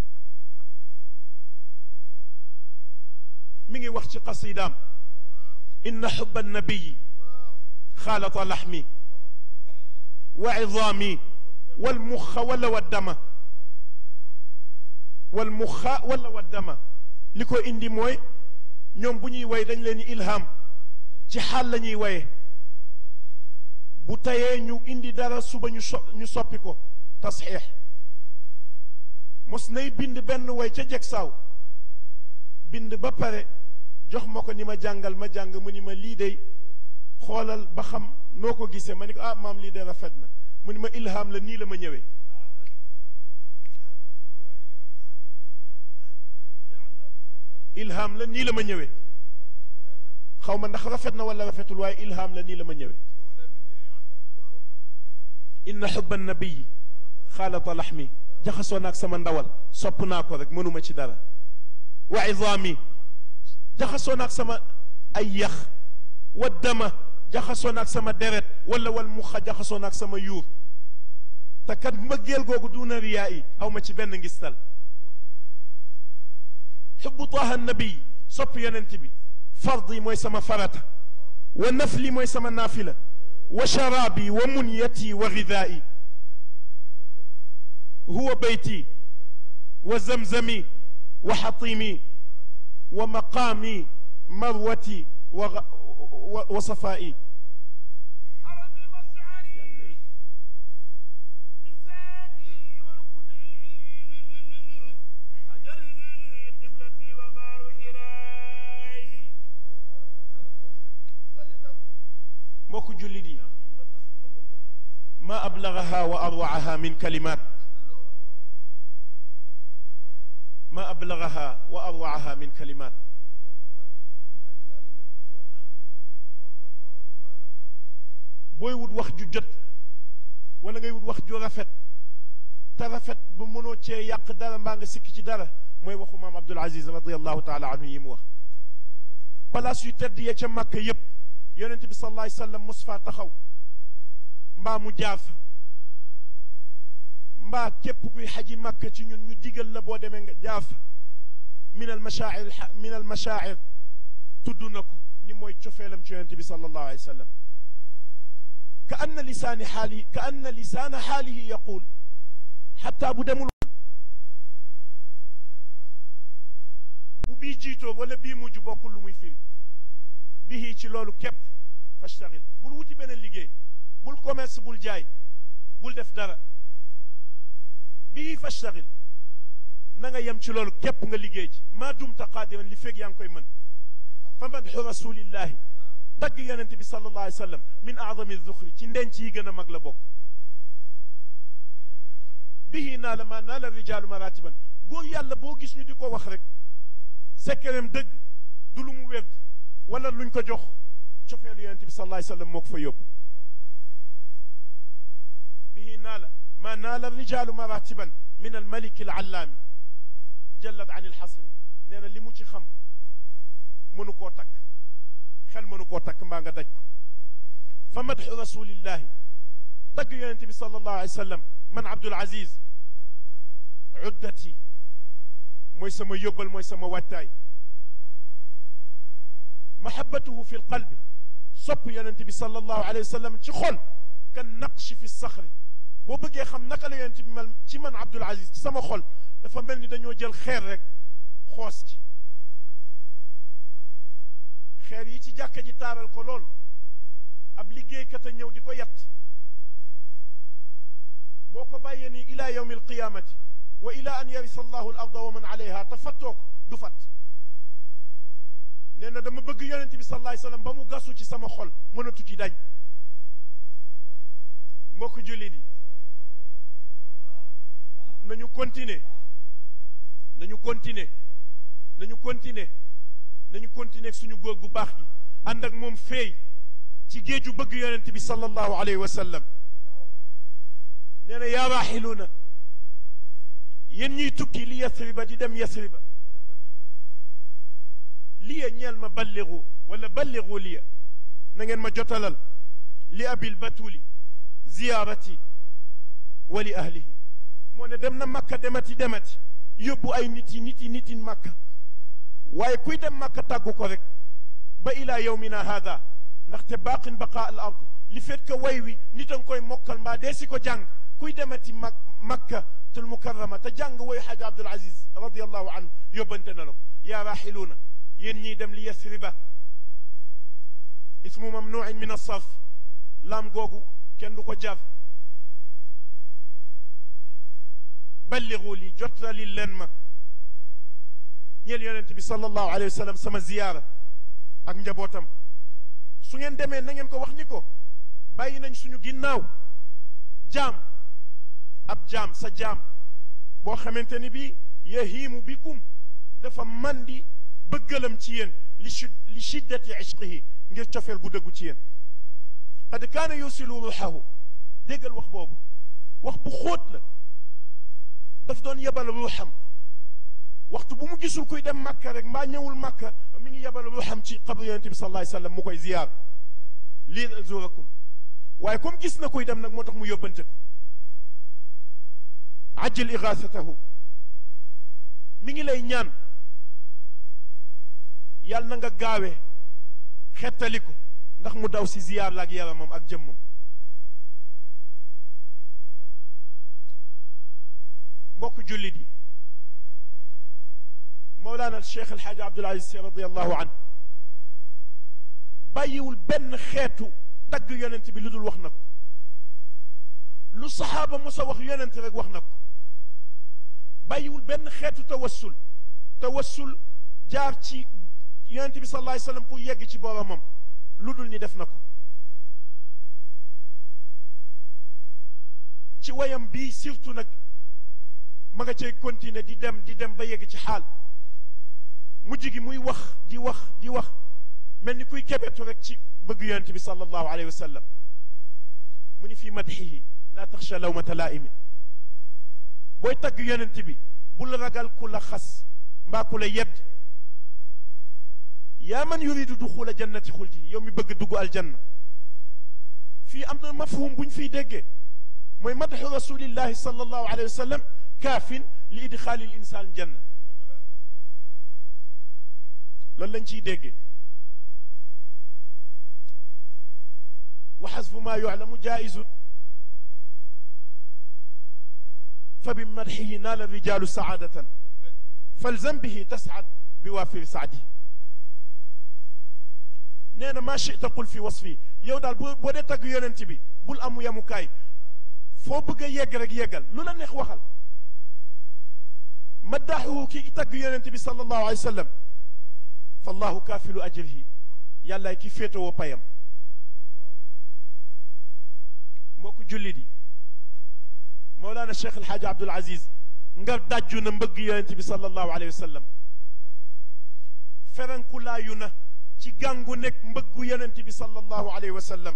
[SPEAKER 5] mi ngi wax ci qasidaam inna xubba annabiyi xaalata laxmi wa idaami walmuxa wala waddama walmuxa wala waddama li ko indi mooy ñoom bu ñuy way dañ leen ilham ci xaal la ñuy waye bu tayee ñu indi dara suba ñu so ñu soppi ko tasxiix mos nay bind benn way ca jeg saaw bind ba pare jox ma ko ni ma jàngal ma jàng mu ni ma lii dey xoolal ba xam noo ko gisee ma ni ko ah maam lii de rafet na mu ni ma ilham la nii la ma ñëwee ilham la nii la ma ñëwee xaw ma ndax rafet na wala rafetul waaye ilham la nii la ma ñëwee inna xubba nabiyi xaalata laxmi jaxasoo naag sama ndawal sopp naa ko rek mënuma ci dara wa idaami jaxasoo naag sama ay yax wa dama jaxasoo naag sama deret wala wal muxa jaxasoo naag sama yuur te kat mbëggeel googu duna riyaa yi aw ma ci benn ngistal xubbu taaha nabi sopp yonent bi fard yi mooy sama farata wa nafli mooy sama naafila wa sharaabi wa munyati wa gidaai huwa beyti wa zamzami wa xatimi wa maqaami marwati wa wa safaa'i
[SPEAKER 4] حرمي مشعري ميزاني وركني حجري قبلتي وغار حراي
[SPEAKER 5] mbokk jullit yi ma ablagaha wa arwaaha min kalimaat ma ablagaha wa arwaaha min kalimaat booy wut wax ju jot wala ngay wut wax ju rafet te rafet ba mënoo cee yàq dara mbaa nga sikki ci dara mooy waxu maam Abdul Aziz radiallahu taala anhu yi mu wax place yu tedd ya ca màkk yépp yonent bi sallallahu alayhi wasallam mos faa taxaw mbaa mu jaar fa mbaa képp kuy xaji màkk ci ñun ñu digal la boo demee nga jaar fa min al mashaa'ir min al mashaa'ir tudd na ko ni mooy cofeelam ci yonent bi sallallahu alayhi wasallam ka anna lisaani xaalihi ka anna lisaana xaalihi yaqul xataa bu demul bu bii jiitoo wala bii mujj bokkul lu muy firi bihi ci loolu képp fastaxil bul wuti beneen liggéey bul commerce bul jaay bul def dara bihi fastaxil na nga yem ci loolu képp nga liggéey ci maa dumta qaadiran li feeg yaa ngi koy mën fa madxu rasulillahi tagg yonente bi sallallahu alayhi wa sallam min aadami zuxri ci ndenc yi gën a mag la bokk bihi naa la maa naa la rijaalu maratiban góor yàlla boo gis ñu di ko wax rek sekkereem dëgg du lu mu wedd wala luñ ko jox cofeelu yonent bi sallallahu alayhi wa sallam moo ko fa yóbbu bihi naala ma naala rijaalu maratiban min almaliki alallaami jallat an ilxasri nee na li mu ci xam mënu koo takk xel mënu koo takk mbaa nga daj ko fa madxu rasulillahi tagg yonente bi sallallahu alayhi wa sallam man abdul aziz uddati mooy sama yóbbal mooy sama wattaay mahabatuhu fi lqalbi sopp yonente bi sallallahu alayhi wa sallam ci xol kan naqshi fi saxri boo bëggee xam naka la yonente bi mel ci man abdul aziz ci sama xol dafa mel ni dañoo jël xeer rek xoos ci xeer yi ci jàkka ji taaral ko lool ab liggéeykat a ñëw di ko yat boo ko bàyyee ni ila yawmi alqiyamati wa ila an yarisa allahu al arda wa man alayha te fattoo ko du fat nee na dama bëgg yonente bi sallallahu alayhi wasallam ba mu gasu ci sama xol mënatu ci dañ mbokk jullit yi nañu continuer nañu continuer nañu continuer nañu continuer suñu góor gu baax gi ànd ak moom feey ci géeju bëgg yonent bi sallallahu alayhi wa sallam nee na yaa raaxiluuna yéen ñuy tukki li yasriba di dem yasriba liya ñeel ma balligu wala balligu liya na ngeen ma jotalal li abil batuli ziyaarati wa li ahlihi moo ne dem na makka demati demati yóbbu ay nit yi nit yi nit yi makka waaye kuy dem makka tàggu ko rek ba ila yawmina hada ndaxte baaqin baqa al ard li fait que way wi nit a nga koy mokkal mbaa dee si ko jàng kuy demati mak makka tul mukarrama te jàng woy xaaja abdul aziz radiallahu anhu yóbbante na la ko yaa raaxiluuna yéen ñiy dem li yasriba ismu mamnuin min asarf laam googu kenn du ko jar balligu li jottali leen ma ñeel yonent bi sallallahu alayhi wa sallam sama ziyaara ak njabootam su ngeen demee na ngeen ko wax ni ko bàyyi nañ suñu ginnaaw jaam ab jaam sa jaam boo xamante ni bii yahiimu bikum dafa mandi bëggalam ci yéen li shi li shiddati ishqihi ngir cofeel gu dëggu ci yéen qad kaana yusilu ruuxahu déggal wax boobu wax bu xóot la daf doon yebal ruuxam waxtu bu mu gisul kuy dem makka rek mbaa ñëwul makka mi ngi yebal ruuxam ci xabru yonent bi sallallahu alayhi wasallam mu koy ziyaar lii zurakum waaye comme gis na kuy dem nag moo tax mu yóbbante ko ajjil igaasatahu mi ngi lay ñaan yàlla na nga gaawe xettali ko ndax mu daw si ziyaar la ak yaramam ak jëmmam mbokk jullit yi Mawlana Cheikh El Hadj Abdoul Aziz Sy radiyallahu anhu bàyyiwul benn xeetu tagg yonent bi lu dul wax na ko lu saxaaba mos a wax yonent rek wax na ko bàyyiwul benn xeetu tawassul tawassul jaar ci yonent bi sallallahu alayhi wasallam pour yegg ci boromam lu dul ni def na ko ci wayam bii surtout nag ma nga cay continuer di dem di dem ba yegg ci xaal mujj gi muy wax di wax di wax mel ni kuy kebetu rek ci bëgg yonent bi sallallahu alayhi wa sallam mu ni fii madxihi laa taxsha lawmata laa'imin booy tagg yonent bi bul ragal ku la xas mbaa ku la yedd yaa man yuridu duxula jannati xuldi yow mi bëgg dugg aljanna fii am na mafhum bu ñu fiy déggee mooy madxu rasulillahi sallallahu alayhi wa sallam kaafin li idxaali l insaan janna loolu lañ ciy déggee wa xasfu maa yuclamu jaaisun fa bi madxihi naala rijaalu saadatan falzam bihi tascad bi waafiri saadihi nee na maa chita qul fi wasfi yow daal boo boo dee tagg yonent bi bul amu yamukaay foo bëgg a yegg rek yeggal lu la neex waxal maddaaxuhu ki tagg yonent bi sallallahu alayhi wa sallam fallahu kaafilu ajrihi yàllaay ki féetewoo payam mbokk jullit yi Mawlana Cheikh El Hadj Abdoul Aziz nga dajju na mbëgg yonent bi sallallahu alayhi wa sallam ferenkulaayu na ci gàngu nekk mbëggu yonent bi sallallahu alayhi wa sallam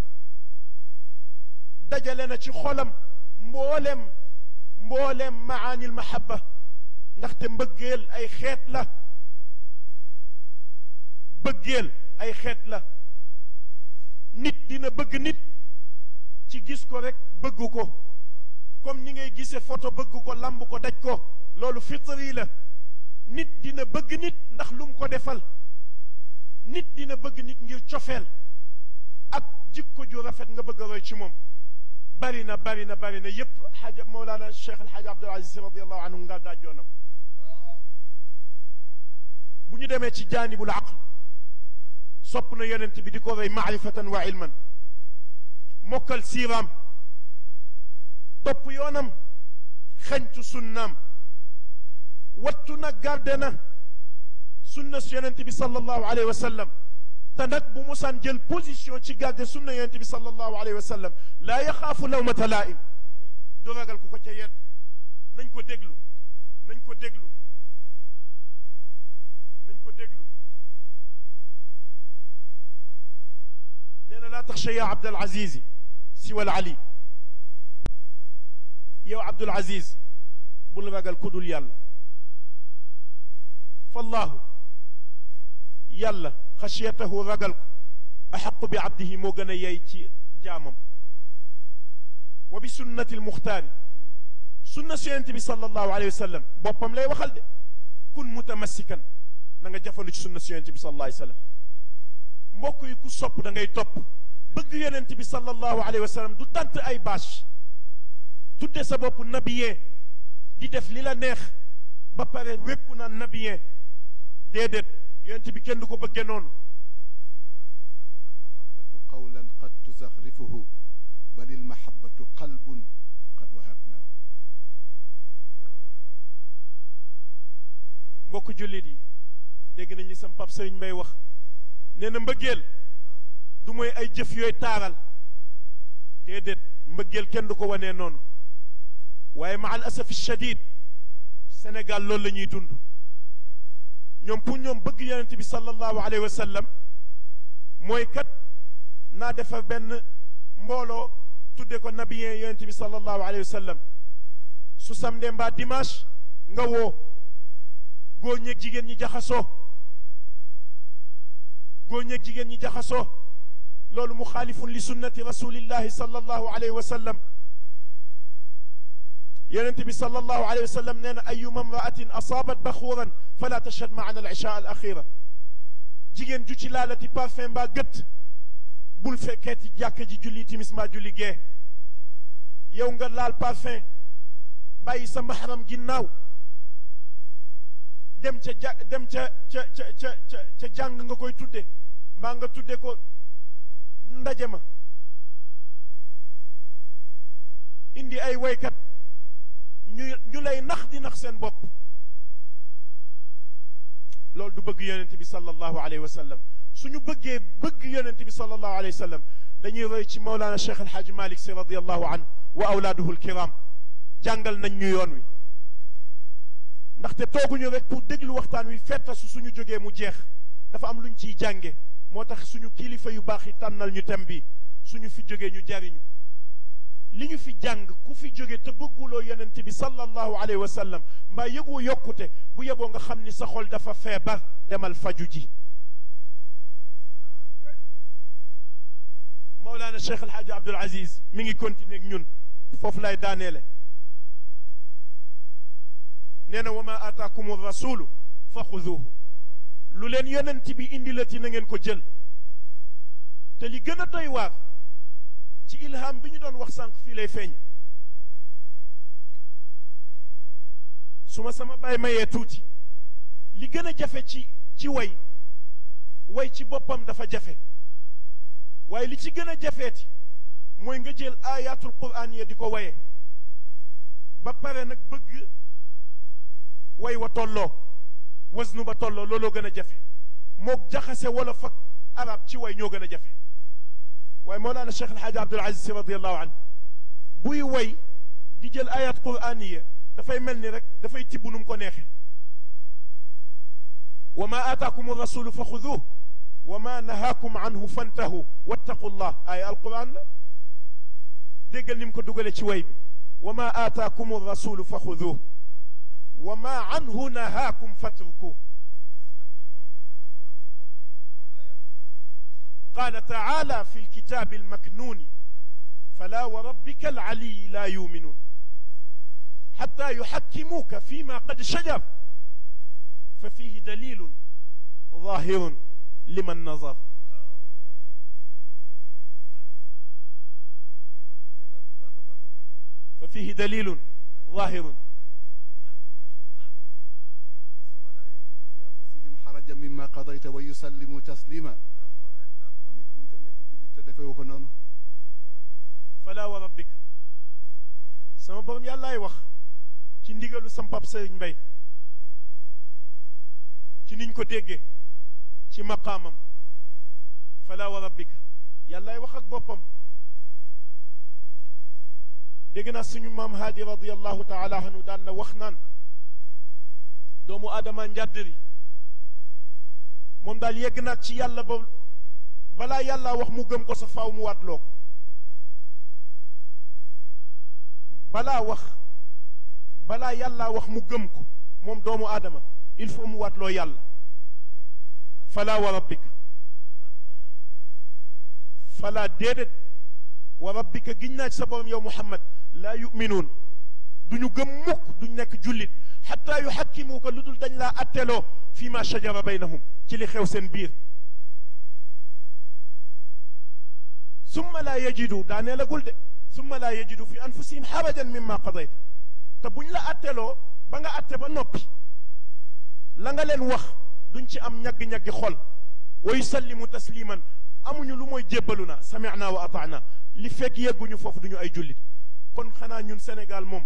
[SPEAKER 5] dajale na ci xolam mboolem mboolem maanil mahabba ndaxte mbëggeel ay xeet la bëggeel ay xeet la nit dina bëgg nit ci gis ko rek bëgg ko comme ni ngay gisee photo bëgg ko lamb ko daj ko loolu fitri la nit dina bëgg nit ndax lu mu ko defal nit dina bëgg nit ngir cofeel ak jikko ju rafet nga bëgg a roy ci moom bari na bari na bari na yépp xaaja Mawlana Cheikh El Hadj Abdoul Aziz radiallahu anhu nga daajoo na ko bu ñu demee ci jaanibul aql sopp na yonent bi di ko roy maarifatan wa ilman mokkal siiraam topp yoonam xeñtu sunnaam wattu na garde na sunna su yonent bi sallallahu alayhi wa sallam te nag bu musaan jël position ci garde sunna yonent bi sallallahu alayhi wa sallam laa yaxaafu lawmata laa'im du ragal ku ko ca yedd nañ ko déglu nañ ko déglu nañ ko déglu nee na laa taxsha yaa Abdul Aziz siwal Ali yow Abdul Aziz bul ragal ku dul yàlla fallaahu yàlla xasiyatahu ragal ko axaqu bi abdihi moo gën a yey ci jaamam wa bi sunnati almuxtaari sunna su yonent bi sallallahu alayhi wa sallam boppam lay waxal de kun mutamassikan na nga jafandu ci sunna su yonent bi sallallahu alayhi wa sallam mbokk yi ku sopp da ngay topp bëgg yonent bi sallallahu alayhi wa sallam du tant ay bâche tudde sa bopp nabiyee di def li la neex ba pare wékku na nabiyee déedéet yonent bi kenn du ko bëggee noonu
[SPEAKER 2] المحبة قولا قد تزخرفه بل المحبة قلب قد وهبناه
[SPEAKER 5] mbokk jullit yi dégg nañ li sam pap sëriñ Mbay wax nee na mbëggeel du mooy ay jëf yooyu taaral déedéet mbëggeel kenn du ko wanee noonu waaye ma al asafi shadid Sénégal loolu la ñuy dund ñoom pour ñoom bëgg yonent bi sallallahu alayhi wa sallam mooy kat naa defar benn mbooloo tudde ko nabiyeen yonent bi sallallahu alayhi wa sallam su samedi mbaa dimanche nga woo góor ñeeg jigéen ñi jaxasoo góor ñeeg jigéen ñi jaxasoo loolu muxaalifun li sunnati rasulillahi sallallahu alayhi wa sallam yonent bi sallallahu alayhi wa sallam nee na ayuma imraatin asaabat baxuuran fala tashhad maana al isha al axira jigéen ju ci laalati parfum mbaa gët bul fekkeeti jàkk ji julli timis mbaa julli gee yow nga laal parfum bàyyi sa maxaram ginnaaw dem ca ja dem ca ca ca ca ca ca jàng nga koy tudde mbaa nga tudde ko ndaje ma indi ay woykat ñu ñu lay nax di nax seen bopp loolu du bëgg yonent bi sallallahu alayhi wa sallam suñu bëggee bëgg yonent bi sallallahu alayhi wa sallam dañuy roy ci Mawlana Cheikh El Hadj Malick si radiyallahu anhu wa awlaaduhu alkiram jàngal nañ ñu yoon wi ndaxte tooguñu rek pour déglu waxtaan wi fettasu suñu jógee mu jeex dafa am luñ ciy jànge moo tax suñu kilifa yu baax yi tànnal ñu tem bi suñu fi jógee ñu jariñu li ñu fi jàng ku fi jóge te bëgguloo yonent bi sallallahu alayhi wa sallam mbaa yëgoo yokkute bu yeboo nga xam ni sa xol dafa feebar demal faju ji Mawlana Cheikh El Hadj Abdoul Aziz mi ngi continuer ak ñun foofu lay daaneele nee na wa ma aataakum rasulu fa xuduuhu lu leen yonent bi indi la ti na ngeen ko jël te li gën a doy waar ci ilham bi ñu doon wax sànq fii lay feeñ su ma sama baay mayee tuuti li gën a jafe ci ci way way ci boppam dafa jafe waaye li ci gën a jafeeti mooy nga jël ayatul quraan ya di ko waye ba pare nag bëgg way wa tolloo wasnu ba tolloo looloo gën a jafe mook jaxase wala fak arab ci way ñoo gën a jafe waaye Mawlana Cheikh El Hadj Abdoul Aziz Sy radiyallahu anhu buy way di jël ayat quraaniya dafay mel ni rek dafay tibb nu mu ko neexee wa ma aataakum rasulu fa xuduuh wa ma nahaakum anhu fantahu wattaqu llah aaya alquran la déggal ni mu ko dugale ci way bi wa ma aataakum rasulu fa xuduuh wa ma anhu nahaakum fatrukuh قال تعالى في الكتاب المكنون فلا وربك العلي لا يؤمنون حتى يحكموك فيما قد شجر ففيه دليل ظاهر لمن نظر ففيه دليل ظاهر
[SPEAKER 2] ثم لا يجد في أنفسهم حرجا مما قضيت ويسلموا تسليما nit mënta nekk jullit te defewu ko noonu
[SPEAKER 5] fala wa rabbika sama borom yàllaay wax ci ndigalu sam pap Sëriñ Mbay ci niñ ko déggee ci maqaamam fala wa rabbika yàllaay wax ak boppam dégg naa suñu maam haadi radiallahu taala anhu daan na wax naan doomu aadama njàddari moom daal yegg naag ci yàlla ba balaa yàlla wax mu gëm ko sa faaw mu waatloo ko balaa wax balaa yàlla wax mu gëm ko moom doomu aadama il faut mu waatloo yàlla fala wa rabbika fala déedéet wa rabbika giñ naa ci sa borom yow muhammad laa yuminuun du ñu gëm mukk duñ nekk jullit xataa yuxakkimuuka lu dul dañ laa atteloo fi ma shajara baynahum ci li xew seen biir summa laa yajidu daa neelagul de summa laa yajidu fi anfusihim xarajan mimma qadayta te buñ la atteloo ba nga atte ba noppi la nga leen wax duñ ci am ñagg-ñaggi xol wa yusallimu tasliman amuñu lu mooy jébbalu na samicna wa ataana li fekk yegguñu foofu duñu ay jullit kon xanaa ñun Sénégal moom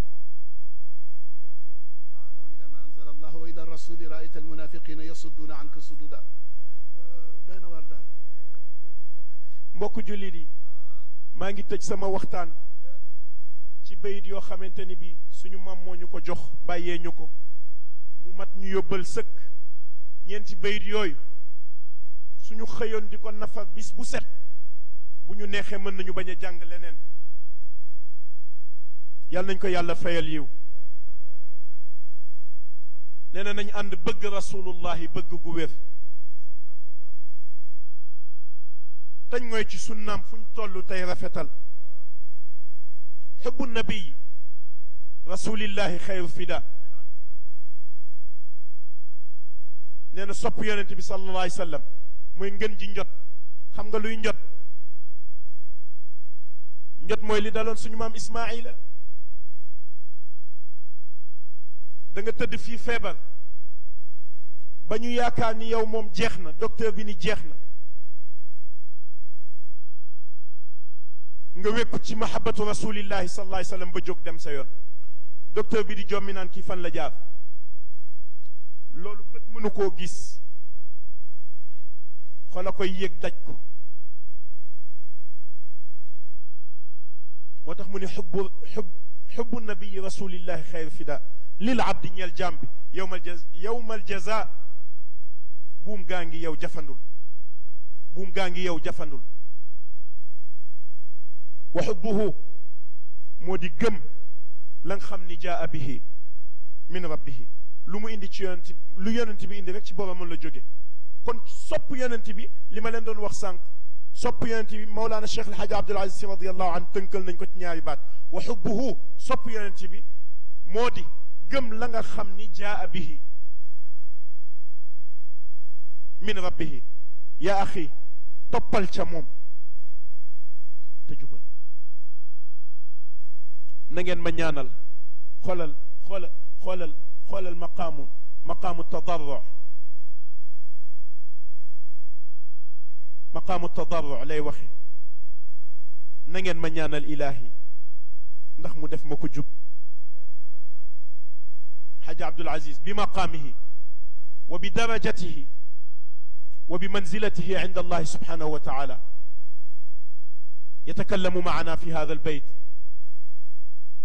[SPEAKER 2] تعالوا إلى ما أنزل الله وإلى الرسول رأيت المنافقين يصدون عنك صدودا doy na waar daal
[SPEAKER 5] mbokk jullit yi maa ngi tëj sama waxtaan ci bayit yoo xamante ni bi suñu maam moo ñu ko jox bàyyee ñu ko mu mat ñu yóbbal sëkk ñeenti bayit yooyu suñu xëyoon di ko nafar bis bu set bu ñu neexee mën nañu bañ a jàng leneen yàlla nañ ko yàlla fayal yiw nee na nañ ànd bëgg rasulullahi bëgg gu wér tañ mooy ci sunnaam fu ñu toll tey rafetal xubbu nabiyi rasulillahi xayru fida nee na sopp yonente bi sallallahu alayhi wa sallam mooy ngën ji njot xam nga luy njot njot mooy li daloon suñu maam Ismaayila da nga tëdd fii feebar ba ñu yaakaar ni yow moom jeex na docteur bi ni jeex na nga wékku ci mahabbatu rasulillahi sallallahu alayhi wa sallam ba jóg dem sa yoon docteur bi di jommi naan kii fan la jaar loolu bët mënu koo gis xoola koy yëg daj ko moo tax mu ne xubbu xub xubbu nabiyi rasulillahi xayr fida lil abdi ñeel jaam bi yowmal jaz yowmal jaza buum gaa ngi yow jafandul buum gaa ngi yow jafandul wa xubbuhu moo di gëm la nga xam ni jaa bihi min rabbihi lu mu indi ci yonent lu yonent bi indi rek ci boromam la jóge kon sopp yonent bi li ma leen doon wax sànq sopp yonent bi Mawlana Cheikh El Hadj Abdoul Aziz Sy radiyallahu anhu tënkal nañ ko ci ñaari baat wa xubbuhu sopp yonent bi moo di gëm la nga xam ni jaa bihi min rabbihi yaa axi toppal ca moom te jubal na ngeen ma ñaanal xoolal xoolal xoolal xoolal maqaamu maqaamu tadarru maqaamu tadarru lay waxe na ngeen ma ñaanal ilaahi ndax mu def ma ko jub xaja Abdul Aziz bi maqaamihi wa bi darajatihi wa bi manzilatihi inda allahi subhanahu wa taala yatakallamu maana fi hada albayt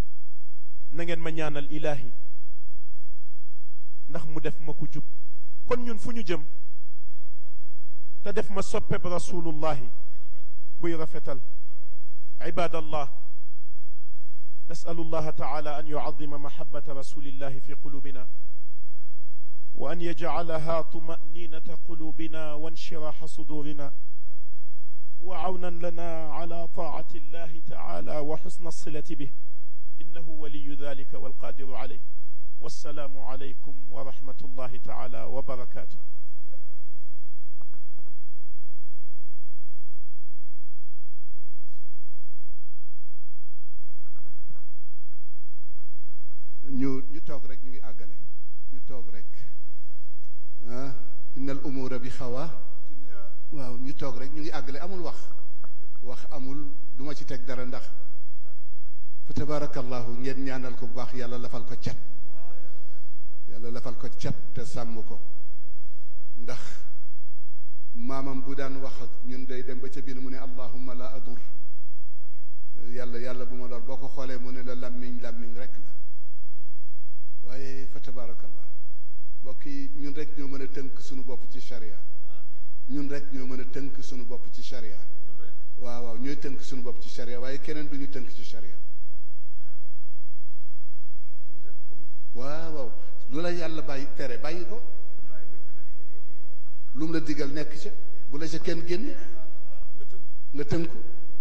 [SPEAKER 5] na ngeen ma ñaanal ilaahi ndax mu def ma ko jub kon ñun fu ñu jëm te def ma soppeb rasulullahi buy rafetal ibadallah نسأل الله تعالى أن يعظم محبة رسول الله في قلوبنا وأن يجعلها طمأنينة قلوبنا وانشراح صدورنا وعونا لنا على طاعة الله تعالى وحسن الصلة به إنه ولي ذلك والقادر عليه والسلام عليكم ورحمة الله تعالى وبركاته
[SPEAKER 2] ñu ñu toog rek ñu ngi àggale ñu toog rek ah innal umura bi xawa waaw ñu toog rek ñu ngi àggale amul wax wax amul du ma ci teg dara ndax fa tabarakallahu ngeen ñaanal ko bu baax yàlla lafal ko cat yàlla lafal ko cat te sàmm ko ndax maamam bu daan wax ak ñun day dem ba ca biir mu ne allahumma la adur yàlla yàlla bu ma lor boo ko xoolee mu ne la làmmiñ làmmiñ rek la waaye fa tabarakallah mbokk yi ñun rek ñoo mën a tënk suñu bopp ci sharia ñun rek ñoo mën a tënk suñu bopp ci sharia waaw waaw ñooy tënk suñu bopp ci sharia waaye keneen du ñu tënk ci sharia waaw waaw lu la yàlla bàyyi tere bàyyi ko lu mu la digal nekk ca bu la ca kenn génne nga tënku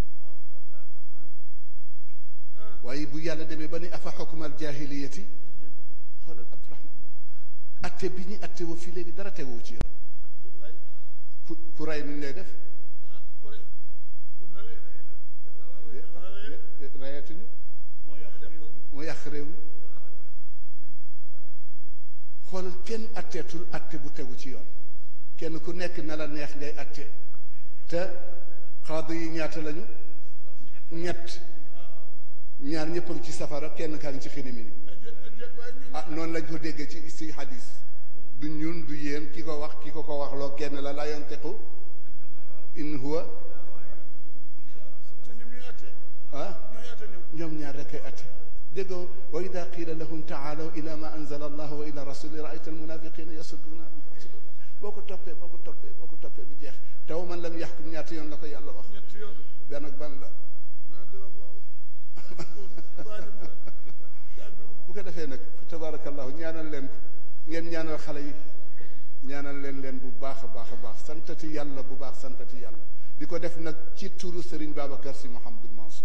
[SPEAKER 2] waaye bu yàlla demee ba ni afa xukmal jaahiliyati xoolal Abdourahman atte bi ñu atte woo fii léegi dara tegoo ci yoon ku ku ray nu ñu lay def rayatuñu moo yàq réew mi xoolal kenn atteetul atte bu tegu ci yoon kenn ku nekk na la neex ngay atte te xaadu yi ñaata lañu ñett ñaar ñëpp a ngi ci safara kenn kaa ngi ci xinimi ni ah noonu lañ ko déggee ci ci hadis du ñun du yéen ki ko wax ki ko ko wax loo kenn la la yantiqu in huwa ah ñoom ñaar rek ay atte déggoo wa ida qila lahum taalaw ila ma anzala allah wa ila rasuli raayta almunafiqina yasudduna boo ko toppee boo ko toppee boo ko toppee bu jeex taw man lam yaxkum ñaata yoon la ko yàlla wax benn ak ban la bu ko defee nag tabarakallahu ñaanal leen ko ngeen ñaanal xale yi ñaanal leen leen bu baax a baax a baax santati yàlla bu baax santati yàlla di ko def nag ci turu Serigne Babacar Sy Mouhamadou Mansour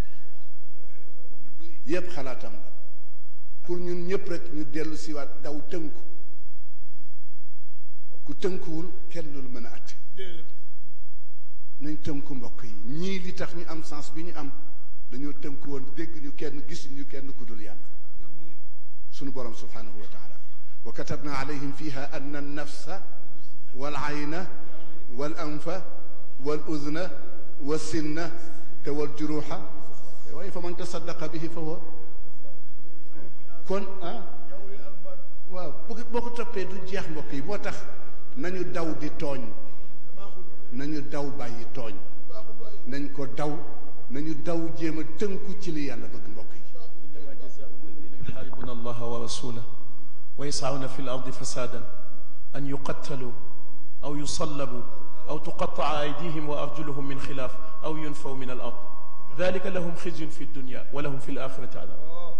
[SPEAKER 2] yépp xalaatam la pour ñun ñëpp rek ñu dellu siwaat daw tënku ku tënkuwul kenn lu mën a atte nañ tënku mbokk yi ñii li tax ñu am sens bi ñu am dañoo tënku woon dégg ñu kenn gisuñu kenn ku dul yàlla sunu borom subhanahu wa taala wa katabna alayhim fiha anna an-nafsa wal ayna wal anfa wal udna wa sinna te wal juruha waaye fa man tasaddaqa bihi fa huwa kon ah waaw bu boo ko toppee du jeex mbokk yi moo tax nañu daw di tooñ nañu daw bàyyi tooñ nañ ko daw nañu daw jéem a tënku ci li yàlla bëgg mbokk yi
[SPEAKER 5] يحاربون الله ورسوله ويسعون في الأرض فسادا أن يقتلوا أو يصلبوا أو تقطع أيديهم وأرجلهم من خلاف أو ينفوا من الأرض ذلك لهم خزي في الدنيا ولهم في الآخرة عذاب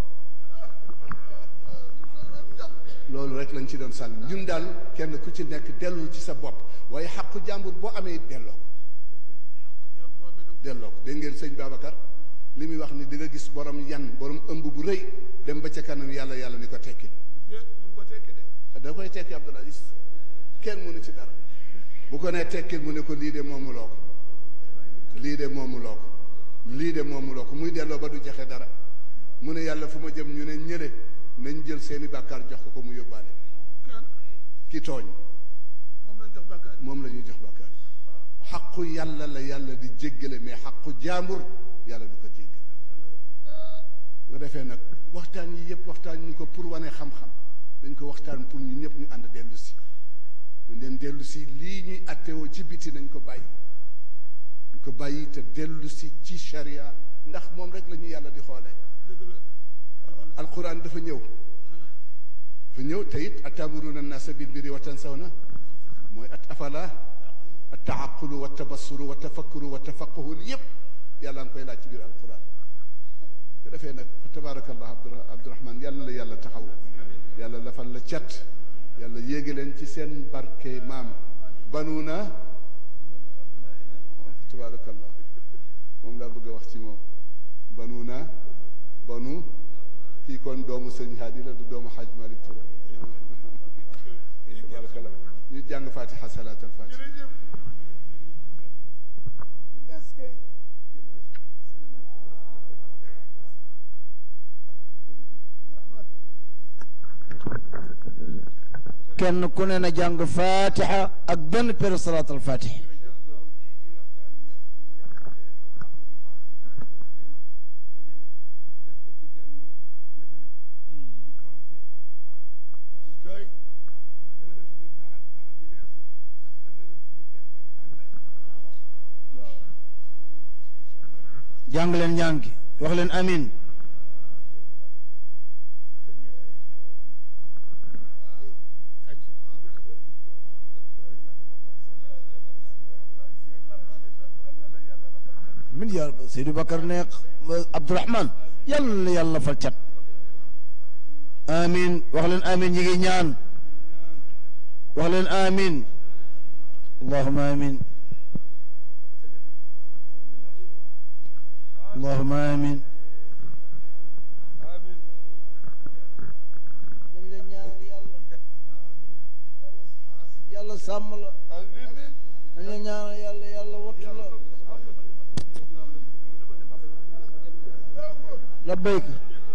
[SPEAKER 2] loolu rek lañ ci doon sànni ñun daal kenn ku ci nekk dellul ci sa bopp waaye xaqu jàmbur boo amee delloo ko delloo ko dégg ngeen sëñ Babacar li muy wax ni di nga gis borom yan borom ëmb bu rëy dem ba ca kanam yàlla yàlla ni ko tekki da koy tekki Abdoul Aziz kenn mënu ci dara bu ko nee tekkil mu ne ko lii de moomuloo ko lii de moomuloo ko lii de moomuloo ko muy delloo ba du joxe dara mu ne yàlla fu ma jëm ñu ne ñële nañ jël seeni bàkkaar jox ko ko mu yóbbaale ki tooñ moom la ñuy jox bàkkaar xaqu yàlla la yàlla di jéggale mais xaqu jaambur yàlla du ko jéggal bu defee nag waxtaan yi yëpp waxtaan ñu ko pour wane xam-xam dañ ko waxtaan pour ñu ñëpp ñu ànd dellu si ñu leen dellu si lii ñuy attewoo ci biti nañ ko bàyyi ñu ko bàyyi te dellu si ci sharia ndax moom rek la ñu yàlla di xoolee alquran dafa ñëw fa ñëw te it atamuruna annasa bil birri wa tansawna mooy at afala at taaqulu wa tabassuru wa tafakkuru wa tafaquhu li yëpp yàlla nga koy laaj ci biir alquran bu defee nag fa tabaarakallah Abdura Abdurahman yàlla na la yàlla taxaw yàlla lafal la cat yàlla yéege leen ci seen barke maam banuuna fa tabaarakallah moom laa bëgg a wax ci moom banuuna banu kii kon doomu sëñ Haadi la du doomu Xaaj Malik Ture tabaarakallah ñu jàng fatiha salaat al fatiha
[SPEAKER 6] kenn ku ne na jàng fatiha ak benn pér salaat al fatiha jàng leen ñaan gi wax leen amin min yàlla Seydou Bakar ne Abdourahman yàlla na yàlla fal cat amin wax leen amin ñi ngi ñaan wax leen amin allahuma amin allahuma amin dañ leen ñaanal yàlla yàlla sàmm la dañ leen ñaanal yàlla yàlla wattu la labbayk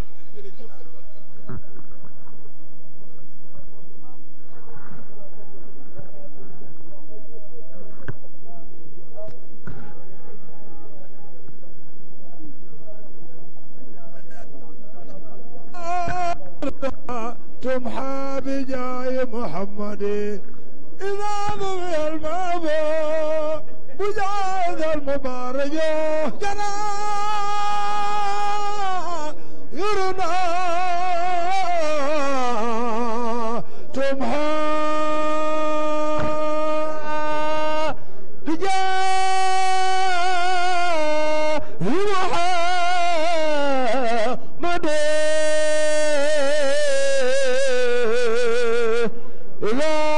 [SPEAKER 4] تمحى بجاي محمد إذا ضوي المابو بجاي المبارك جنا يرنا تمحى بجاي محمد إذا